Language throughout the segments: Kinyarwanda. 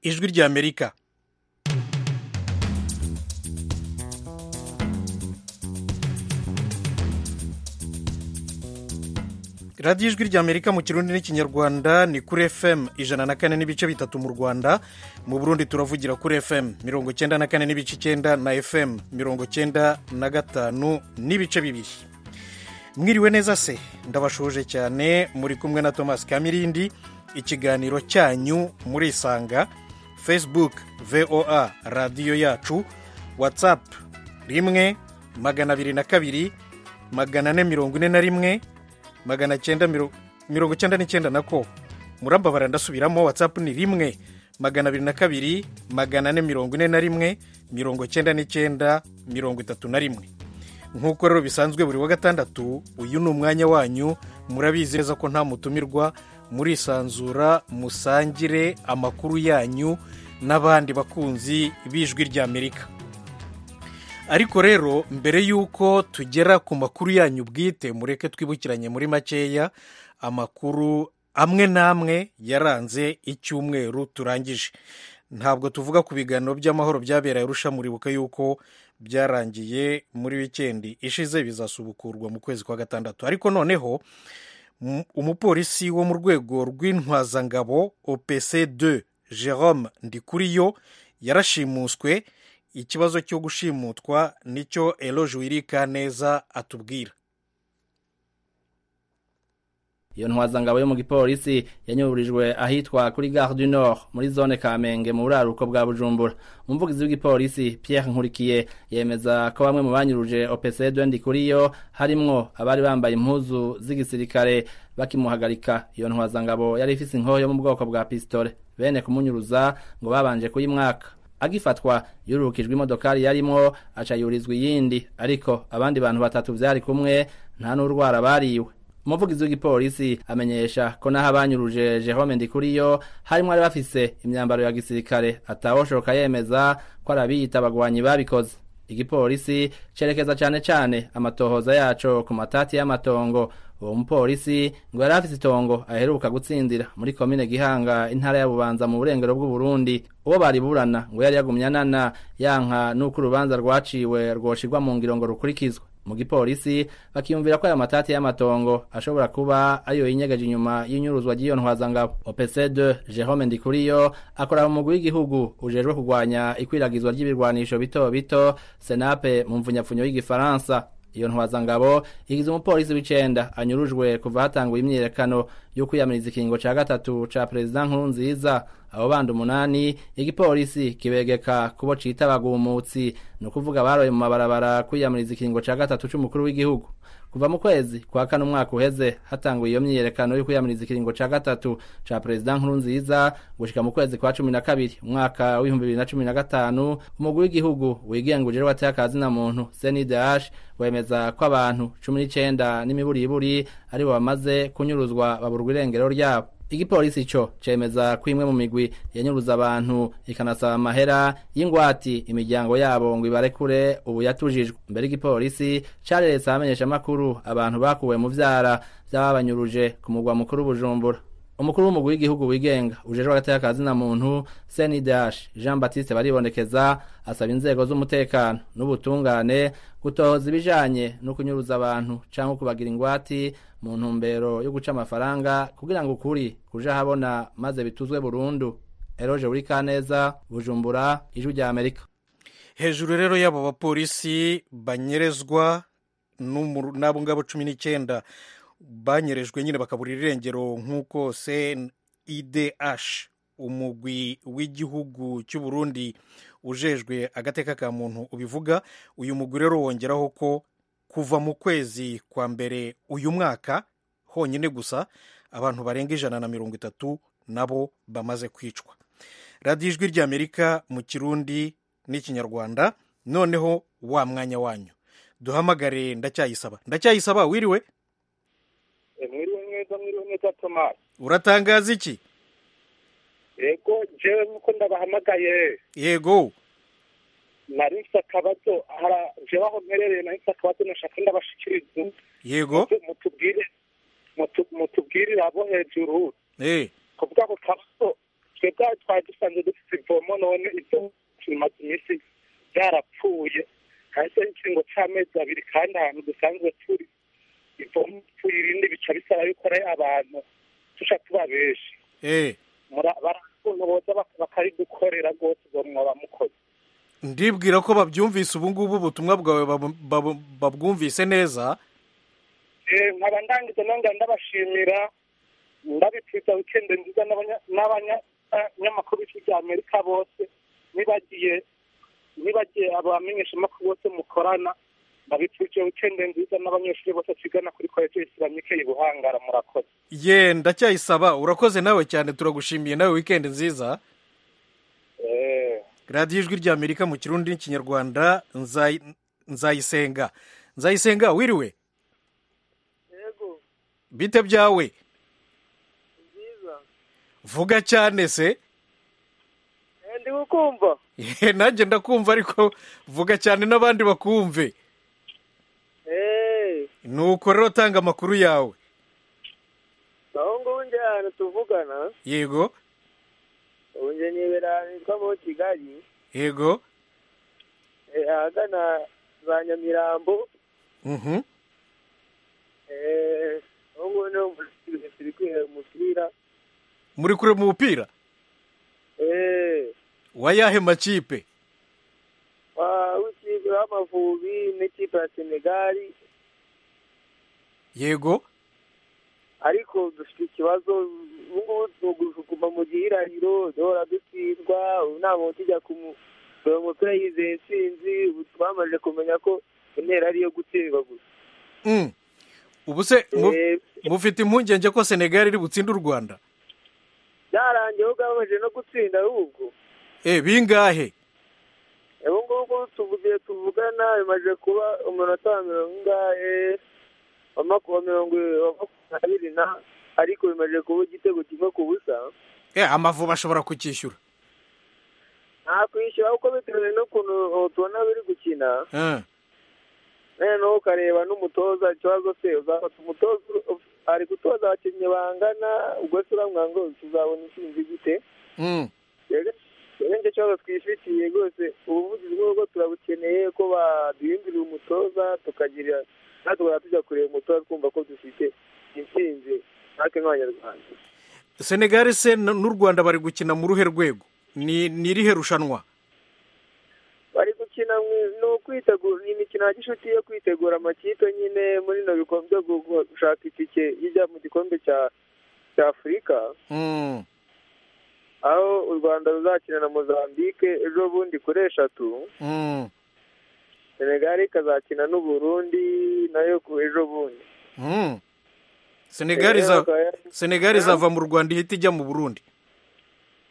ijwi ry'amerika radiyo ijwi ry'amerika mu kirundi n'ikinyarwanda ni kuri fm ijana na kane n'ibice bitatu mu rwanda mu burundi turavugira kuri fm mirongo icyenda na kane n'ibice icyenda na fm mirongo icyenda na gatanu n'ibice bibiri mwiriwe neza se ndabashoje cyane muri kumwe na thomas kamirindi ikiganiro cyanyu murisanga facebook voa radiyo yacu whatsapp rimwe magana abiri na kabiri magana ane mirongo ine na rimwe magana cyenda mirongo icyenda n'icyenda na ko murambabara ndasubiramo watsapu ni rimwe magana abiri na kabiri magana ane mirongo ine na rimwe mirongo icyenda n'icyenda mirongo itatu na rimwe nk'uko rero bisanzwe buri wa gatandatu uyu ni umwanya wanyu murabizi neza ko nta mutumirwa murisanzura musangire amakuru yanyu n'abandi bakunzi b'ijwi ry'amerika ariko rero mbere y'uko tugera ku makuru yanyu bwite mureke twibukiranye muri makeya amakuru amwe n'amwe yaranze icyumweru turangije ntabwo tuvuga ku biganiro by'amahoro byaberaye arusha muribuka yuko byarangiye muri wikendi ishize bizasubukurwa mu kwezi kwa gatandatu ariko noneho umupolisi wo mu rwego rw'intwazangabo opc 2 jerome ndikuriyo yarashimuswe ikibazo cyo gushimutwa nicyo eroge wirika neza atubwira iyo ntwazangabo yo mu gipolisi yanyuburijwe ahitwa kuri gare du nord muri zone kamenge mu buraruko bwa bujumbura umuvugizi w'igipolisi Pierre nkurikiye yemeza ko bamwe mu banyuruje opc kuri yo harimwo abari bambaye impuzu z'igisirikare bakimuhagarika iyo ntwazangabo yari ifite inkoho yo mu bwoko bwa pisitore bene kumunyuruza ngo babanje kuyimwaka agifatwa yurukijwe imodokari yarimo aca yurizwa iyindi ariko abandi bantu batatu byari kumwe nta n'urwara bariwe umuvugizi w'igipolisi amenyesha ko n'aho abanyuruje jehome ndikuriyo harimo bari bafise imyambaro ya gisirikare atawoshoka yemeza ko arabiyita abagwanyi babikoze igipolisi cerekeza cyane cyane amatohoza yaco ku matati y'amatongo uwo mupolisi ngo yari afite itongo aheruka gutsindira muri komine gihanga intara ya bubanza mu burengero bw'uburundi uwo bari burana ngo yari yagumye anana yanka n'uko urubanza rwaciwe rwoshirwa mu ngiro ngo rukurikizwe mu gipolisi bakiyumvira ko aya matati y'amatongo ashobora kuba ariyo yinyegeje inyuma y'inyuruzwa ry'iyo ntwazangabo opc2 jerome ndikuriyo akora mu mugwi w'igihugu ujejwe kurwanya ikwiragizwa ry'ibirwanisho bito bito senape mu mvunyapfunyo y'igifaransa iyo ntwazangabo igize umupolisi w'icenda anyurujwe kuva hatanguye imyiyerekano yo kwiyamiriza ikingo ca gatatu ca perezida nkuru nziza abo bandi umunani igipolisi kibegeka kubo cita abagumutsi ni ukuvuga baroye mu mabarabara kwiyamiriza ikingo ca gatatu c'umukuru w'igihugu kuva mu kwezi kwa kane umwaka uheze hatanguye iyo myiyerekano yo kwiyamiriza ikiringo ca gatatu ca perezida nkuru nziza gushika mu kwezi kwa cumi na kabiri umwaka w'ibihumbi bibiri na cumi na gatanu umugwi w'igihugu wigenga ujejwe ateye muntu cndh wemeza ko abantu cumi n'icenda n'imiburiburi aribo bamaze kunyuruzwa baburwa irengero ryabo igipolisi cyo cemeza ko imwe mu migwi yanyuruza abantu ikanasaba amahera y'ingwati imiryango yabo ngo ibarekure ubu yatujijwe mbere igipolisi careretse ahamenyesha amakuru abantu bakuwe mu vyara vy'ababanyuruje ku mugwa mukuru bujumbura umukuru w'umugwi w'igihugu wigenga ujejwe agateka na muntu cndh jean batiste baribonekeza asaba inzego z'umutekano n'ubutungane gutohoza ibijanye no kunyuruza abantu canke kubagira ingwati mu ntumbero yo guca amafaranga kugira ngo ukuri kuja habona maze bituzwe burundu eroje buri kaneza bujumbura ijwi rya amerika hejuru rero y'abo bapolisi banyerezwa n'abo ngabo cumi n'icyenda banyerejwe nyine bakabura irengero nk'uko cndh umugwi w'igihugu cy'u Burundi ujejwe agateka ka muntu ubivuga uyu mugwi rero wongeraho ko kuva mu kwezi kwa mbere uyu mwaka honyine gusa abantu barenga ijana na mirongo itatu nabo bamaze kwicwa radiyo ijwi ry'amerika mu kirundi n'ikinyarwanda noneho wa mwanya wanyu duhamagare ndacyayisaba ndacyayisaba wiriwe mwiriwe neza mwiriwe neza tomasi uratangaza iki yego jewe nkuko ndabahamagaye yego nari mfite akabazo jewe aho mperereye nari mfite akabazo nashaka ndabashikiriza yego mutubwire mutubwirire abo hejuru eh kuvuga ngo kabazo twebwe twari dusanzwe dufite ivomo none ibyo tumaze iminsi byarapfuye hasi ikiringo cy'amezi abiri kandi ahantu dusanzwe turi ivomo pfuye irindi bica bisaba yuko ari abantu tuca tubabeshi eh barakuntu boza bak- bakaridukorera rwose ubwo mwaba mukoze ndibwira ko babyumvise ubu ngubu ubutumwa bwawe babu- babu- babwumvise neza Eh, nkaba ndangiza nange ndabashimira ndabipfuza wikende nziza n'abanya- n'abanyamakuru b'icu bya amerika bose nibagiye nibagiye abamenyeshamakuru bose mukorana ndabipfuje wikende nziza n'abanyeshuri bose twigana kuri koleji isilamike i buhangara murakoze ye ndacyayisaba urakoze nawe cyane turagushimiye nawe wikendi nziza Eh, radiyo ijwi ry'amerika mu kirundi n'ikinyarwanda Nzayi- nzayisenga nzayisenga wiriwe yego bite byawe byiza vuga cyane se Eh, ndi gukumva Eh, nanjye ndakumva ariko vuga cyane n'abandi bakumve eee nuko rero tanga amakuru yawe aho ngubu njye ahantu tuvugana yego ubu njye nibera ahantu hitwa mu kigali yego eh, ahagana za nyamirambo mhm eee aho ngubu niho mbona turi kwihera umupira muri kure mu mupira eee wayahe makipe w'ikipe w'amavubi n'ikipe ya senegali yego ariko dufite ikibazo ubu ngubu tuguma mu gihirahiro duhora dutsindwa ubu nta muntu tujya kureba umupira yizeye intsinzi ubu twamaze kumenya ko intera ariyo gutsindwa gusa Mm. ubu se mu- Eh, mufite impungenge ko senegali iri butsinde u rwanda byarangiye ahubwo bamaze no gutsinda ahubwo Eh, bingahe ubu ngubu tuvugiye tuvugana bimaze kuba umunota wa mirongo ingahe wa makumyabiri mirongo wa makumyabiri na ariko bimaze kuba igitego kimwe ku busa Eh, amavubi ashobora kucyishyura nta kwishyura kuko bitewe n'ukuntu uh, tubona biri gukina Eh, noneho ukareba n'umutoza ikibazo se uzafata umutoza ur- ari gutoza abakinnyi bangana ubwo se uramwira ngo tuzabona intsinzi gute mm. rero nicyo kibazo twifitiye rwose ubuvugizi bw'urugo turabukeneye ko baduhindurira umutoza tukagira natugora tujya kureba umutoza twumva ko dufite intsinzi natwe nk'abanyarwanda senegali se n- n'u rwanda bari gukina mu ruhe rwego ni ni irihe rushanwa bari gukina mu- ni ukwitegura ni imikino ya gishuti yo kwitegura amakipe nyine muri no bikombe byo gu- gushaka itike ijya mu gikombe cya cya afurika Mm. aho u rwanda ruzakina na mozambique ejo bundi kuri eshatu Mm. senegali ikazakina n'uburundi nayo ku ejo bundi Mm. senegali iza senegali izava mu rwanda ihita ijya mu burundi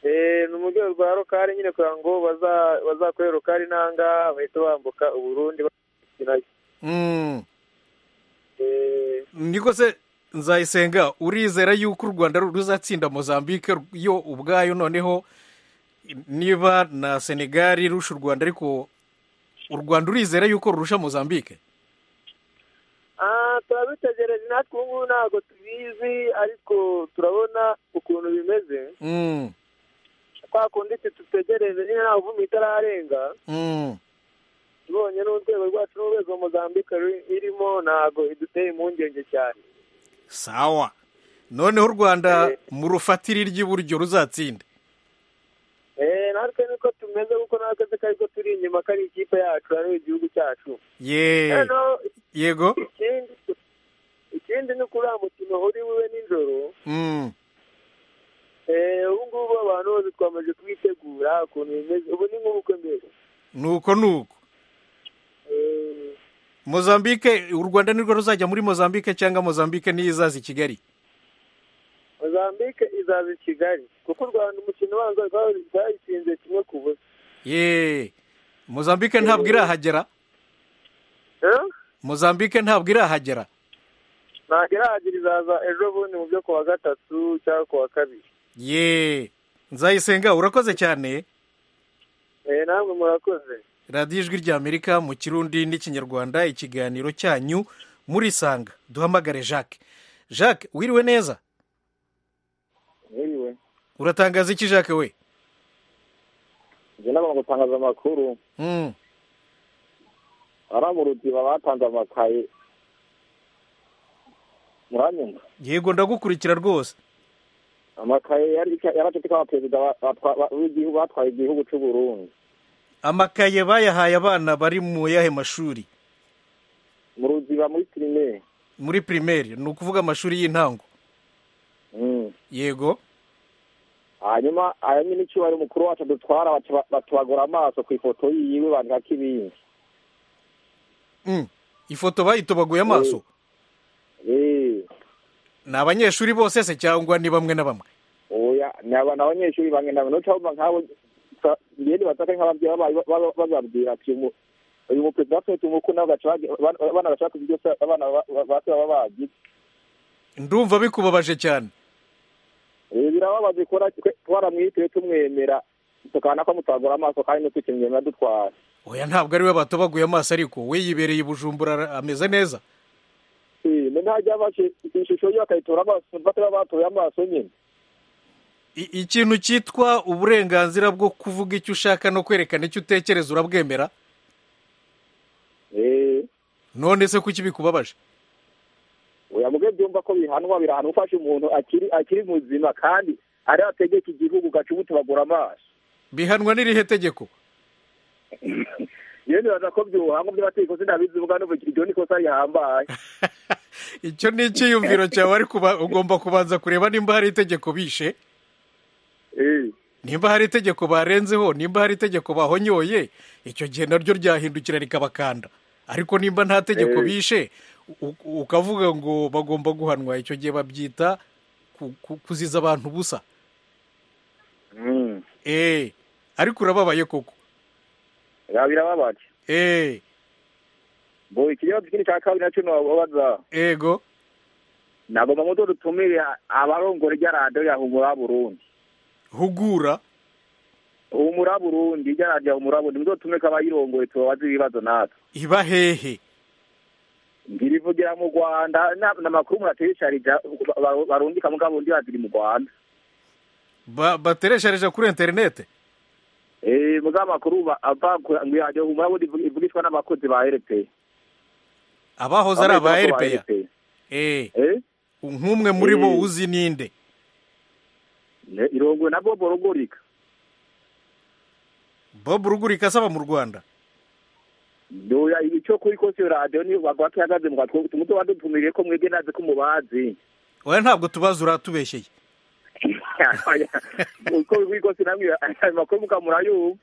Eh, ni mu rwego rwa rokari nyine kugira ngo baza- bazakorere rokari nanga bahita bambuka uburundi bakinayo Mm. niko se nzayisenga urizera yuko u rwanda ruzatsinda mozambique yo ubwayo noneho niba na senegali rusha u rwanda ariko u rwanda urizera yuko rurusha mozambique turabitegereje natwe ubu ngubu ntabwo tubizi ariko turabona ukuntu bimeze Mm, kwa kundi twe dutegereje nyine nta vumbi itararenga mm, tubonye n'urwego rwacu n'urwego muzambika irimo ntabwo iduteye impungenge cyane sawa noneho u rwanda Eh. mu rufatire ry'iburyo ruzatsinda Eh, natwe niko tumeze kuko natwe twe ariko turi inyuma kari ikipe yacu ariyo igihugu cyacu ye Noneho yego ikindi ikindi ni ukuri uriya mukino uri bube nijoro Mm, eh, ubu ngubu abantu bose twamaze kubitegura ukuntu bimeze ubu ni nk'ubukwe mbere nuko nuko Eh, mozambique u rwanda nirwo ruzajya muri mozambique cyangwa mozambique niyo izaza i kigali mozambique izaza i kigali kuko u rwanda umukino ubanza rwa- rwayitsinze kimwe ku busa ye mozambique ntabwo irahagera Eh? mozambique ntabwo irahagera ntabwo irahagira izaza ejo bundi mu byo ku wa gatatu cyangwa ku wa kabiri ye nzayisenga urakoze cyane Eh, namwe murakoze radiyo ijwi ry'amerika mu kirundi n'ikinyarwanda ikiganiro cyanyu murisanga duhamagare jacques jacques wiriwe neza Anyway, uratangaza iki jacques we njye n'abantu gutangaza amakuru Mm, aramurutiba batanze amakaye muranyumva yego ndagukurikira rwose amakaye yari yaracitse abaperezida ba- batwa- ba- b'igihugu batwaye igihugu cy'u burundi amakaye bayahaye abana bari mu yahe mashuri mu ruziba muri pirimeri muri primaire ni ukuvuga amashuri y'intango Mm. yego hanyuma aya nyine icyo wari umukuru wacu dutwara baca ba- batubagora amaso ku ifoto yiwe bandikako ibindi Mm, ifoto bayitobaguye amaso Eh, ni abanyeshuri bose se cyangwa ni bamwe na bamwe oya ni abantu abanyeshuri bangenda mbere nuca bumva nkabo sa- ngende bataka nk'ababyeyi baba- baba- bababwira ati umu- uyu muperezida wacu umuku nawe gaca bagi- abana abana gaca bakoze ibyo se abana ba- ba- ba se baba bagize ndumva bikubabaje cyane Eh, birababaje kubona twe- twaramwitewe tumwemera tukabona ko mutagura amaso kandi ntitukimwemera dutwara oya ntabwo ari we batobaguye amaso ariko we yibereye i bujumbura ara- ameze neza Eh, ni ntajya bafashe ishusho ye bakayitora amaso bataba batoye amaso nyine I- ikintu cyitwa uburenganzira bwo kuvuga icyo ushaka no kwerekana icyo utekereza urabwemera Eh, none se kuki bikubabaje oya mubyo byumva ko bihanwa birahanwa ufashe umuntu akiri akiri muzima kandi ari ategeka igihugu ugaca umutubagura amaso bihanwa n'irihe tegeko yewe nibaza ko byuhanga by'amategeko sinabizivuga n'ubu iryo ni kosa rihambaye icyo ni icyiyumviro cyawe ariko uba- ugomba kubanza kureba nimba hari itegeko bishe Eh, nimba hari itegeko barenzeho nimba hari itegeko bahonyoye icyo gihe naryo ryahindukira rikabakanda ariko nimba nta tegeko Eh. bishe u- u- ukavuga ngo bagomba guhanwa icyo gihe babyita ku- ku- kuziza abantu ubusa mm, eee ariko urababaye koko ya birababaje eee bo ikibazo kindi cya kabiri nacyo ntiwababaza ego ntabwo mu muto dutumire abarongore rya radiyo ya humura burundi hugura humura burundi rya radiyo ya humura burundi muto dutumire ko abayirongoye tubabaze ibibazo natwe iba hehe ngira ivugira mu rwanda na- ni amakuru muratesharija barundika mugabo undi baziri mu rwanda Ba- batereshereje kuri interinete Eh, mugabo amakuru ba- ava ku ngo ya radiyo humura burundi ivuga- ivugishwa n'abakozi ba erepeyi abahoze ari aba eripeya eee nk'umwe muri bo Eh. uzi ninde irongowe na bobo rugurika bob rugurika asaba mu rwanda Doya icyo kuri kose iyo radiyo niyo bagwa kihagaze mu gatwe tumuto wadutumiriye ko mwebwe nazi ko mubazi oya ntabwo tubaza uratubeshyeye uko kuri kose namwe ayo makuru mukamurayumva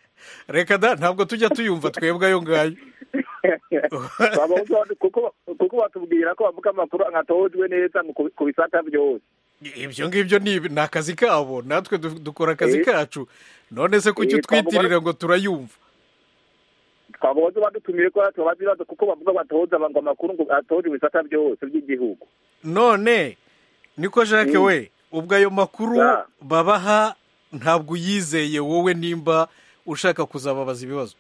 reka da ntabwo tujya tuyumva twebwe ayo ngayo Baba bumva- kuko- kuko batubwira ko bavuga amakuru nkatojwe neza mu ku- ku bisata byose ibyo ngibyo ni ibi- ni akazi kabo natwe du- dukora akazi Eh. kacu none se kuki Eh, twavuga- utwitirira ngo turayumva twabahoze badutumiriye ko tubabaza ibibazo kuko bavuga batoza ngo amakuru ngo atoje ibisata byose by'igihugu none niko jacques Mm. we ubwo ayo makuru Da. babaha ntabwo uyizeye wowe nimba ushaka kuzababaza ibibazo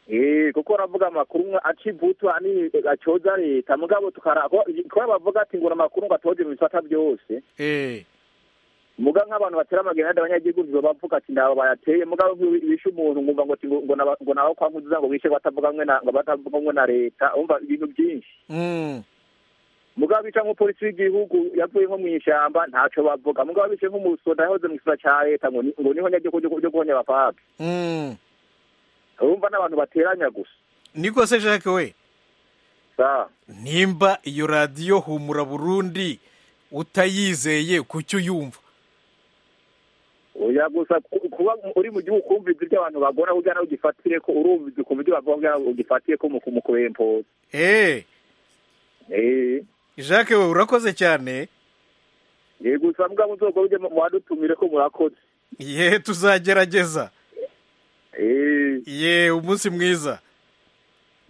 Eh, kuko ravuga amakuru mwa- acivutu ani acoza leta mugabo tukara ko ko bavuga ati ngo amakuru ngo atoje ibisata byose Eh, muga nk'abantu batera amagenda abanyagihugu ntizo bavuga ati ndaba bayateye mugabo bishe umuntu ngumva ngo ati ngo- ngo naba- ngo nawe kwa nkuzi ngo bishe batavuga mwe na ngo batavuga mwe na leta umva ibintu byinshi mm, mugabo bica nk'umupolisi w'igihugu yavuye nko mu ishyamba ntaco bavuga mugabo bice nk'umusoda yahoze mu gisura cya leta ngo ni- ngo niho nyagihugu ryo- ryo guhonya abapfapfa mm. urumva n'abantu bateranya gusa niko se jacques we sa nimba iyo radiyo humura burundi utayizeye kuki uyumva oya gusa ku- kuba uri mu gihugu ukumva ibyo abantu bagora ujya nawe ugifatire ko urumva ibyo ukumva ibyo bavuga kugira ngo ugifatire ko mu mu kurempoza eh eh jacques we urakoze cyane Eh, gusa mugabo nzoga ujye mu- muhadutumire ko murakoze ye tuzagerageza Eh, ye umunsi mwiza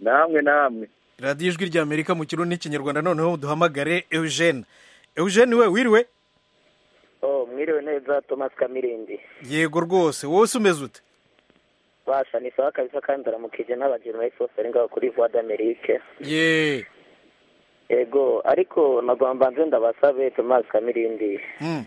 namwe namwe radiyo ijwi ry'amerika mu kirundi n'ikinyarwanda noneho duhamagare eugene eugene we wiriwe oh mwiriwe neza thomas kamirindi yego rwose wowe se umeze ute basha ni sawa kabisa kandi uramukije n'abajenerali bose ari ngaho kuri voix d'amerique ye yego ariko nagomba nze ndabasabe thomas kamirindi mm.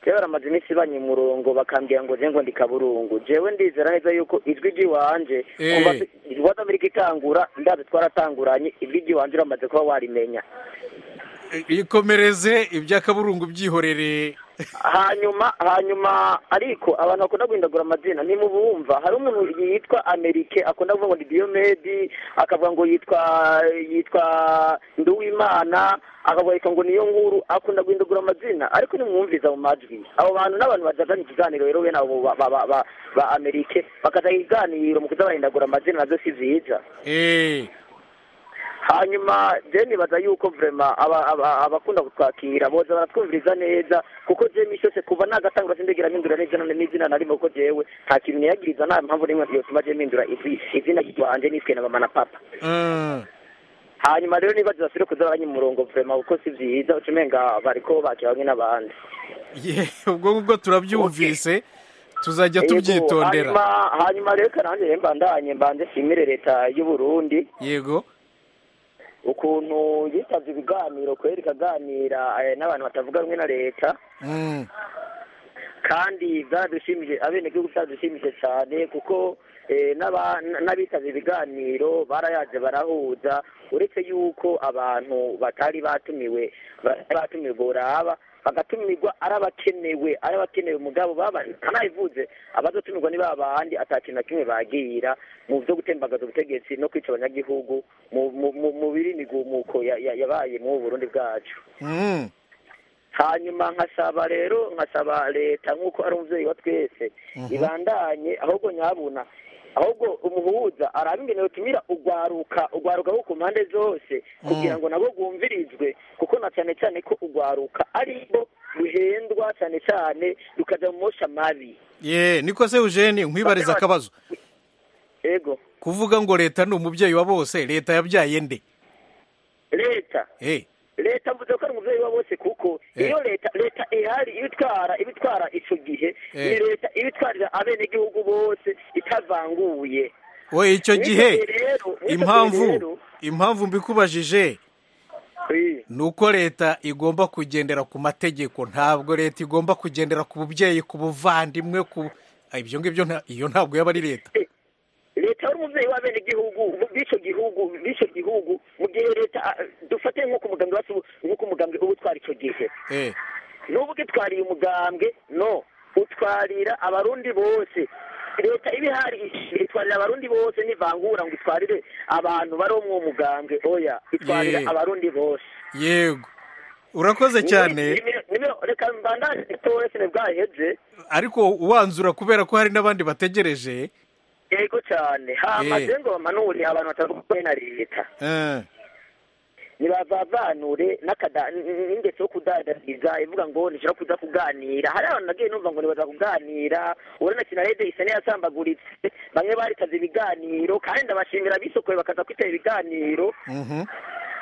rero baramaze iminsi banye umurongo bakambwira ngo jengo ndi kaburungu jewe ndizera neza yuko ijwi ry'iwanje Eh. kumva ibibazo amerika ikangura ndazi twaratanguranye ijwi ry'iwanje uramaze kuba warimenya ikomereze iby'akaburungu byihorere hanyuma hanyuma ariko abantu bakunda guhindagura amazina ntimubumva hari umuntu yitwa amerike akunda kuvuga ngo ni diyomedi akavuga ngo yitwa yitwa nduwimana akavuga yitwa ngo niyo nkuru akunda guhindagura amazina ariko nimwumviza mu majwi abo bantu n'abantu bajazana ikiganiro rero bene abo ba- ba- ba- ba- ba amerike bakajya ikiganiro mu kuza bahindagura amazina nabyo si byiza eee hanyuma je nibaza yuko vrema aba- aba- abakunda kutwakira boza baratwumviriza neza kuko je misi yose kuva nagatangura sindegera mpindura n'izina n'izina narimo kuko jewe nta kintu niyagiriza nta mpamvu n'imwe yotuma je mpindura izi- izina ryanje nitwe na mama na papa hanyuma rero nibaza basire kuza baranya umurongo vrema kuko si vyiza ucumenga bariko bakira bamwe n'abandi ye ubwo ngubwo turabyumvise tuzajya Yego, tubyitondera hanyuma- hanyuma rero kananje rero mbandanye mbanje nshimire leta y'uburundi yego ukuntu yitabye ibiganiro kweri ikaganira eh, n'abantu batavuga rumwe na leta Mm. kandi byadushimije abenegihugu byadushimije cyane kuko eh, n'aba- n'abitabye ibiganiro barayaje barahuza uretse yuko abantu batari batumiwe batari batumiwe boraba bagatumirwa ari abakenewe ari abakenewe mugabo banayivuze abazotumirwa ni ba bandi ata kintu na kimwe bagira mu byo gutembagaza ubutegetsi no kwica abanyagihugu mu- mu- mu- mu birinigumuko ya- ya- yabaye mu burundi bwacu Mm. hanyuma nkasaba rero nkasaba leta nk'uko ari umubyeyi wa twese ibandanye ahubwo nyabuna ahubwo umuhuza araba ingene yotumira ugwaruka ugwaruka ho ku mpande zose kugira ngo nabo rwumvirizwe kuko na cyane cyane ko ugwaruka aribo ruhendwa cyane cyane rukaja mu mosha mabi ye niko se eugene nkwibariza akabazo ego kuvuga ngo leta ni umubyeyi wa bose leta yabyaye nde leta Eh, leta mvuze ko ari umubyeyi wa bose kuko Eh. iyo leta leta ihari ibitwara ibitwara ico gihe Eh. ni leta ibitwarira abenegihugu bose itavanguye we icyo Mwitabire gihe rero, mwitabire impamvu rero. impamvu mbikubajije ni uko leta igomba kugendera ku mategeko ntabwo leta igomba kugendera ku bubyeyi ku buvandimwe ku Ah, ibyo ngibyo nta- iyo ntabwo yaba ari leta leta yari umubyeyi w'abenegihugu b'icyo gihugu b'icyo gihugu mu gihe leta ah, dufate nk'uko umugambwe wacu nk'uko umugambwe uba utwara icyo gihe Eh, n'ubwo itwariye umugambwe no utwarira abarundi bose leta iba ihari itwarira abarundi bose ntivangura ngo itwarire abantu bari umwo mugambwe oya itwarira Ye. abarundi bose yego urakoze cyane Nimero- nimero- reka mbandane gitoya sinibwaheze ariko uwanzura kubera ko hari n'abandi bategereje yego cyane hama Ye. je ngo bamanure abantu batavuga na leta Eh, nibazavanure n'akada- n- n- n'ingeso yo kudadariza ivuga ngo nishobora kuza kuganira hari abantu nagiye numva ngo nibaza kuganira urabona kina rede isa n'iyasambaguritse bamwe baritaze ibiganiro kandi ndabashimira bisokoye bakaza kwitaba ibiganiro mhm.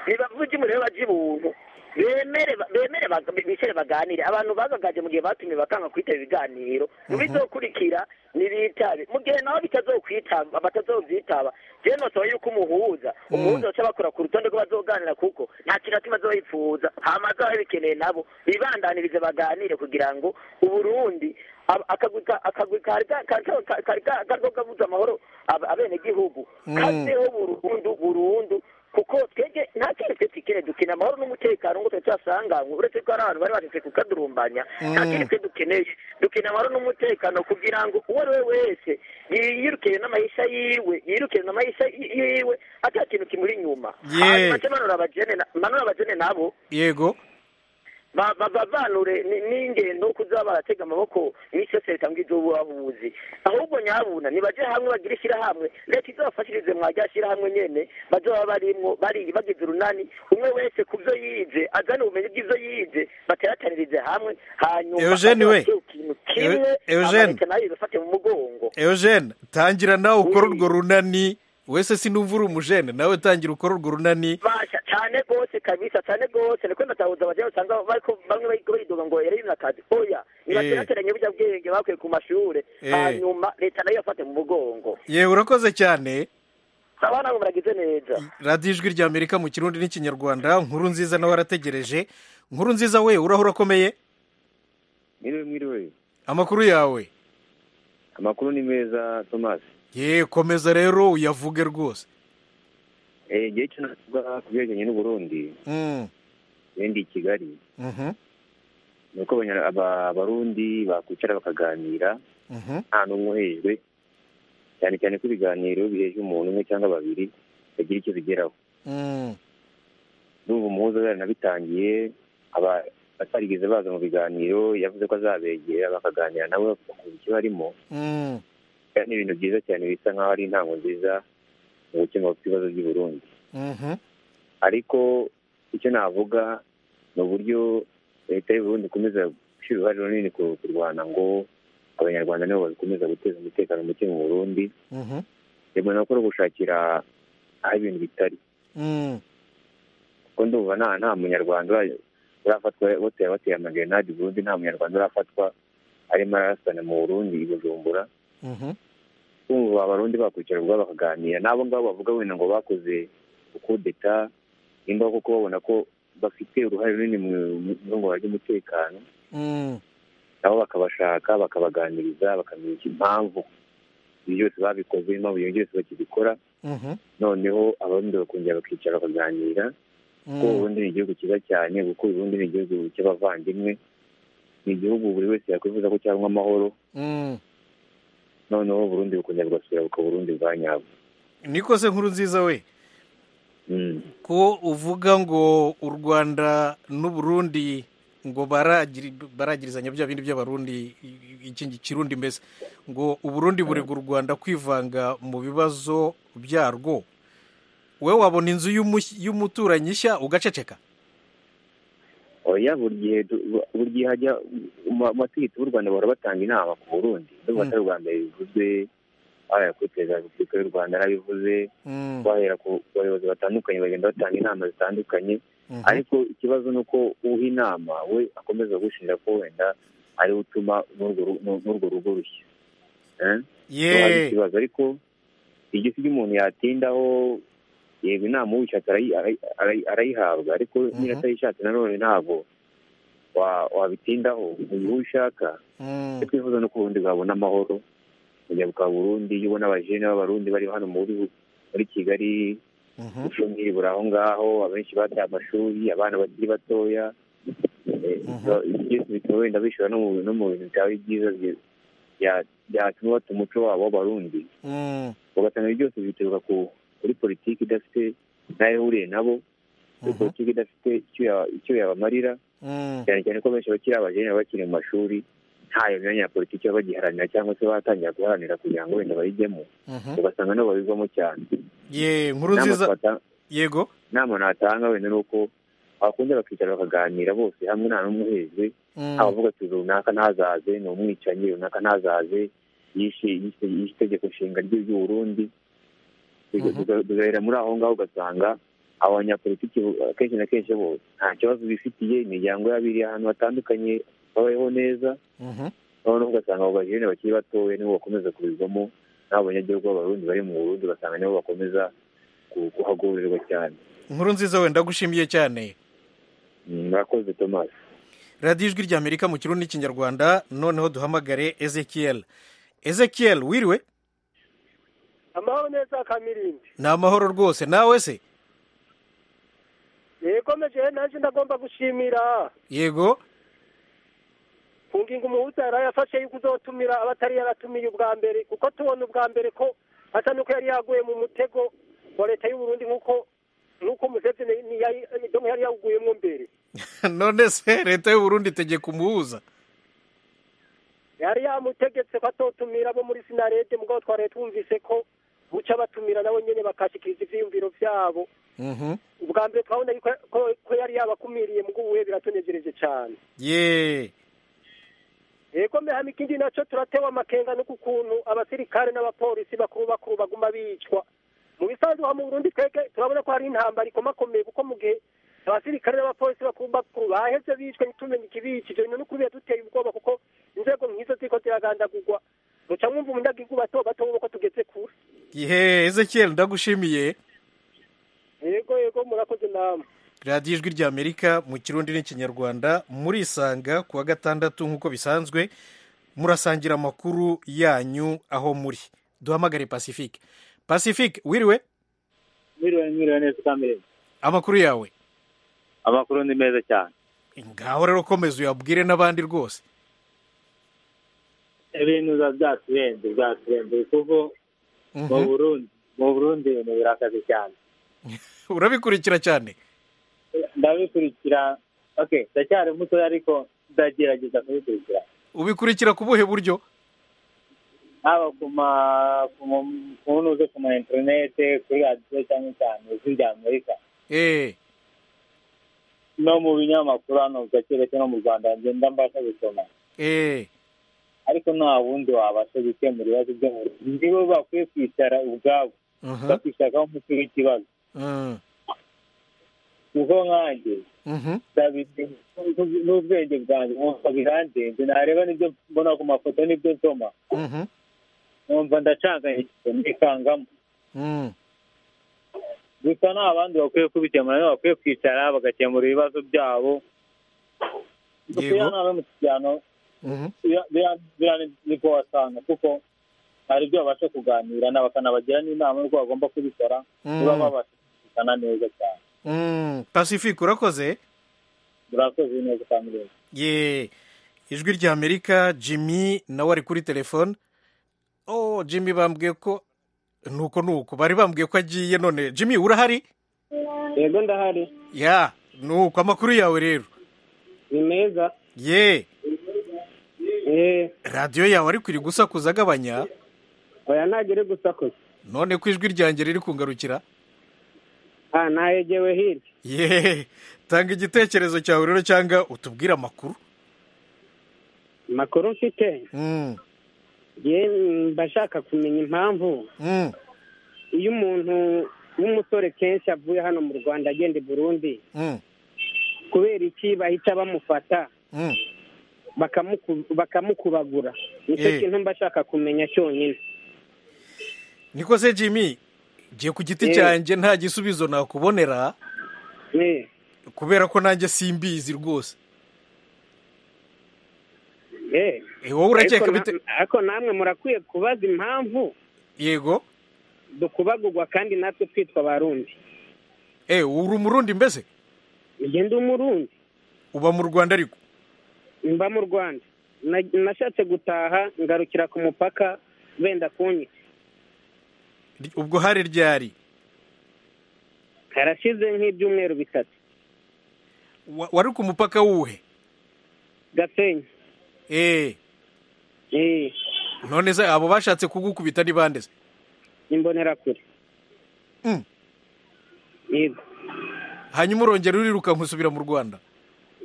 nibavuge umuriro bajibuntu bemere ba- bemere baga- bicare baganire abantu bagagaje mu gihe batumiwe bakanga kwitaba ibiganiro mu bizokurikira nibitabe mu gihe nabo bitazokwitaba batazovyitaba je nosaba yuko umuhuza umuhuza aca bakora ku rutonde rwo bazoganira kuko nta kintu atima azoyipfuza hama azabe bikeneye nabo bibandanirize baganire kugira ngo uburundi ab- akagwi ka- akagwi kari ka- kari ka- kari ka- kari kariko kabuza amahoro ab- abenegihugu kazeho burundu burundu kuko twebwe nta kintu twe twigere dukina amahoro n'umutekano ngo twe tuyasanganywe uretse ko hari abantu bari batetse kukadurumbanya nta kintu twe dukeneye dukina amahoro n'umutekano kugira ngo uwo ari we wese yirukire n'amahisha yiwe yirukire n'amahisha yi- yiwe ata kintu kimuri inyuma Ye. hanyuma ce manura abajene na- manura abajene nabo yego ba- ba- bavanure ni- n'ingendo kuza baratega amaboko iminsi yose leta ngo izo bubahuzi ahubwo nyabuna nibaje hamwe bagire ishyirahamwe leta izabafashirize mwarya shyirahamwe nyene baze baba barimwo bari- bagize urunani umwe wese ku byo yize azane ubumenyi bw'ivyo yize bateratanirize hamwe hanyuma Eugene we. baze bakore ikintu kimwe Eu- Eugene. amaleta nayo ibafate mu mugongo eugene tangira nawe ukore Oui. urwo runani wese sinumva uri umujene nawe tangira ukore urwo runani basha cyane rwose kabisa cyane rwose niko ndatahuza abajya usanga bariko bamwe bayiko bayidoga ngo yari n'akazi oya nibakerateranye burya bwenge bakuye ku mashure Eh. hanyuma leta nayo yafate mu mugongo yewe urakoze cyane abana bo muragize neza radiyo ijwi rya amerika mu kirundi n'ikinyarwanda nkuru nziza nawe arategereje nkuru nziza we uraho urakomeye mwiriwe mwiriwe amakuru yawe amakuru ni meza tomasi ye komeza rero uyavuge rwose Eh, igihe cyo navuga ku byerekeranye n'uburundi Mm, bendi i kigali mhm, ni uko abanya- aba- abarundi bakwicara bakaganira mhm, nta n'umwe uhejwe cyane cyane ko ibiganiro biheje umuntu umwe cyangwa babiri bagira icyo bigeraho mm, n'ubu umuhuza yanabitangiye aba- atarigeze baza mu biganiro yavuze ko azabegera bakaganira nawe bakumva icyo barimo mm. kandi ni ibintu byiza cyane bisa nk'aho ari intango nziza mu gukemura ibibazo by'i Burundi Mhm, ariko icyo navuga ni uburyo leta y'u Burundi ikomeza gushyira uruhare runini ku- kurwana ngo abanyarwanda nibo bakomeza guteza umutekano muke mu Burundi mhm, rimwe no gukora gushakira aho ibintu bitari mm. kuko ndumva nta nta munyarwanda ura- urafatwa bateye bateye amagerenade i Burundi nta munyarwanda urafatwa arimo ararasana mu Burundi i Bujumbura Mhm, kumva abarundi bakwicara ubwo bakaganira n'abo ngabo bavuga wenda ngo bakoze ukudeta nimba koko babona ko bafite uruhare runini mu irungura ry'umutekano mm. nabo bakabashaka bakabaganiriza bakamenya iki- impamvu ibyo byose babikoze impamvu ibyo byose bakibikora Mhm, noneho abarundi bakongera bakicara bakaganira kuko mm. ubundi ni igihugu cyiza cyane kuko ubundi ni igihugu cy'abavandimwe ni igihugu buri wese yakwifuza ko cyangwa amahoro Mm. noneho uburundi bukongera bugasubira bukaba uburundi bwa nyabwo niko se nkuru nziza we Mm. ko uvuga ngo u rwanda n'uburundi ngo baragiri- baragirizanya bya bindi by'abarundi i- iki kirundi mbese ngo uburundi burega u rwanda kwivanga mu bibazo byarwo we wabona inzu y'umush- y'umuturanyi nshya ugaceceka oya buri gihe du- bu- buri gihe hajya mu mategeko y'u rwanda bahora batanga inama ku burundi ndumva Mm. atari ubwa mbere bivuzwe bahera kuri perezida wa repubulika y'u rwanda yarabivuze Mm, bahera ku bayobozi batandukanye bagenda batanga inama zitandukanye mhm, ariko ikibazo ni uko uha inama we akomeza gushinja ko wenda ariwe utuma n'urwo ru- n'u- n'urwo rugo rushya Eh? hari ye ikibazo ariko igiti umuntu yatindaho yego inama ubishatse arayi- arayi- arayi- arayihabwa ariko niba Mhm. atayishatse nanone ntabwo wa- wabitindaho mu gihe ushaka Mm, icyo twifuza ni uko ubundi bwabona amahoro kujya bwa burundi iyo ubona abajene b'abarundi bari hano muri muri kigali mhm, ubushomeri buri aho ngaho abenshi bataye amashuri abana bakiri batoya Eh, Mhm. ibyo byose bituma wenda bishyura no mu- no mu bintu byawe byiza bye- bya- byatuma bata umuco wabo w'abarundi mm, ugasanga ibyo byose bituruka ku kuri politiki idafite n'ayo ihuriye nabo kuri Mhm. politiki idafite icyo ya- icyo yabamarira mm, cyane cyane ko benshi bakiri abajene baba bakiri mu mashuri ntayo myanya ya politiki baba bagiharanira cyangwa se batangira guharanira kugira ngo wenda bayijyemo mhm. ugasanga nabo babivamo cyane ye nkuru Inama nziza twata- yego inama natanga wenda ni uko bakunda bakicara bakaganira bose hamwe nta n'umwe uhejwe Mm, abavuga ati runaka ntazaze ni umwicanyi runaka ntazaze yishe yishe yishe itegeko nshinga ry'u- ry'u Burundi Biga- Mhm. biga- bigahera muri aho ngaho ugasanga abo banyapolitiki bo- akenshi na kenshi bo nta kibazo bifitiye imiryango yabo iri ahantu hatandukanye babayeho neza mhm, noneho ugasanga abo bajene bakiri batoya nibo bakomeza kubivamo n'abo banyagihugu b'abarundi bari mu Burundi ugasanga nibo bakomeza ku- kuhagobererwa cyane nkuru nziza we ndagushimiye cyane Mm, murakoze Thomas radiyo ijwi ry'amerika mu kirundi n'ikinyarwanda noneho duhamagare ezekiel ezekiel wiriwe amahoro neza kamirindi ni amahoro rwose nawe se yekomeje nanjye ndagomba gushimira yego ku ngingo umuhuza yari yafashe yo kuzotumira abatari yaratumiye ubwa mbere kuko tubona ubwa mbere ko asa n'uko yari yaguye mu mutego wa leta y'u Burundi nk'uko nk'uko Museveni ni- yari- donc yari yawuguyemo mbere none se leta y'u Burundi itegeka umuhuza yari yamutegetse ko atotumira abo muri sinarede mugabo twari twumvise ko buca batumira nabo nyene bakashikiriza ivyiyumviro vyabo Mhm. ubwa mbere twabona yuko- ko ko yari yabakumiriye mugabo uwe biratunejereje cane ye yego mbehame ikindi nacyo turatewe amakenga no ku kuntu abasirikare n'abapolisi bakuru bakuru baguma bicwa mu bisanzwe aha mu burundi twebwe turabona ko hari intambara ikomakomeye kuko mu gihe abasirikare n'abapolisi bakuru bakuru baheze bicwe ntitumenye ikibicije bino no kubiba duteye ubwoba kuko inzego nk'izo ziriko ziragandagurwa muca mwumva umunyagihugu bato bato bo ko tugeze kure ye ezekiel ndagushimiye yego yego murakoze namwe radiyo ijwi ry'amerika mu kirundi n'ikinyarwanda murisanga ku wa gatandatu nk'uko bisanzwe murasangira amakuru yanyu aho muri duhamagare pacifique pacifique wiriwe mwiriwe mwiriwe neza utameze amakuru yawe amakuru ni meza cyane ngaho rero komeza uyabwire n'abandi rwose ibintu biba byaturenze byaturenze kuko mu burundi mu burundi ibintu birakaze cyane urabikurikira cyane ndabikurikira oke ndacyari mutoya ariko ndagerageza kubikurikira ubikurikira ku buhe buryo haba ku ma ku mu- ku ntuze ku ma interinete kuri radiyo cyane cyane ijwi rya amerika eee no mu binyamakuru hano gake gake no mu rwanda ngenda mbasha gusoma eee ariko nta wundi wabasha gukemura ibibazo byo mu rugo nibo bakwiye kwicara ubwabo bakishakaho umuti w'ikibazo kuko nkanjye ndabizi n'u- n'ubwenge bwanjye nkumva birandenze nareba n'ibyo mbona ku mafoto n'ibyo nsoma numva ndacanganyije nikangamo gusa nta bandi bakwiye kubikemura nibo bakwiye kwicara bagakemura ibibazo byabo gusa Yego. iyo nawe mu kiganiro biriya- biriya biriya ni- nibwo wasanga kuko hari ibyo babasha kuganira na bakanabagira n'inama y'uko bagomba kubikora niba babasha kumvikana neza cyane pacifique urakoze murakoze neza kandi neza ye ijwi ry'amerika jimmy nawe ari kuri telefone oh jimmy bambwiye ko nuko nuko bari bambwiye ko agiye none jimmy urahari yego ndahari ya nuko amakuru yawe rero ni meza ye eee radiyo yawe ariko iri gusakuza agabanya oya ntagere gusakuza none ko ijwi ryanjye riri kungarukira aha ntayegewe hirya ye tanga igitekerezo cyawe rero cyangwa utubwire amakuru amakuru mfite Mm, yewe mba nshaka kumenya impamvu mm, iyo umuntu w'umusore kenshi avuye hano mu rwanda agenda i burundi mm, kubera iki bahita bamufata mm. bakamuku- bakamukubagura nicyo Eh. kintu mba nshaka kumenya cyonyine niko se jimmy ngiye ku giti Mm. cyanjye nta gisubizo nakubonera Eh, kubera ko nanjye simbizi rwose eh. Eh, wowe urakeka Ariko na- bite ariko namwe murakwiye kubaza impamvu yego dukubagurwa kandi natwe twitwa abarundi eh uri umurundi mbese njye ndi umurundi uba mu rwanda ariko mba mu rwanda Na- nashatse gutaha ngarukira ku mupaka benda kunyica Ry- ubwo hari ryari harashize nk'ibyumweru bitatu Wa- wari ku mupaka wuhe gasenyi eh Eh, none se abo bashatse kugukubita ni bande se imbonerakure Mm. yego hanyuma urongera urirukanka usubira mu rwanda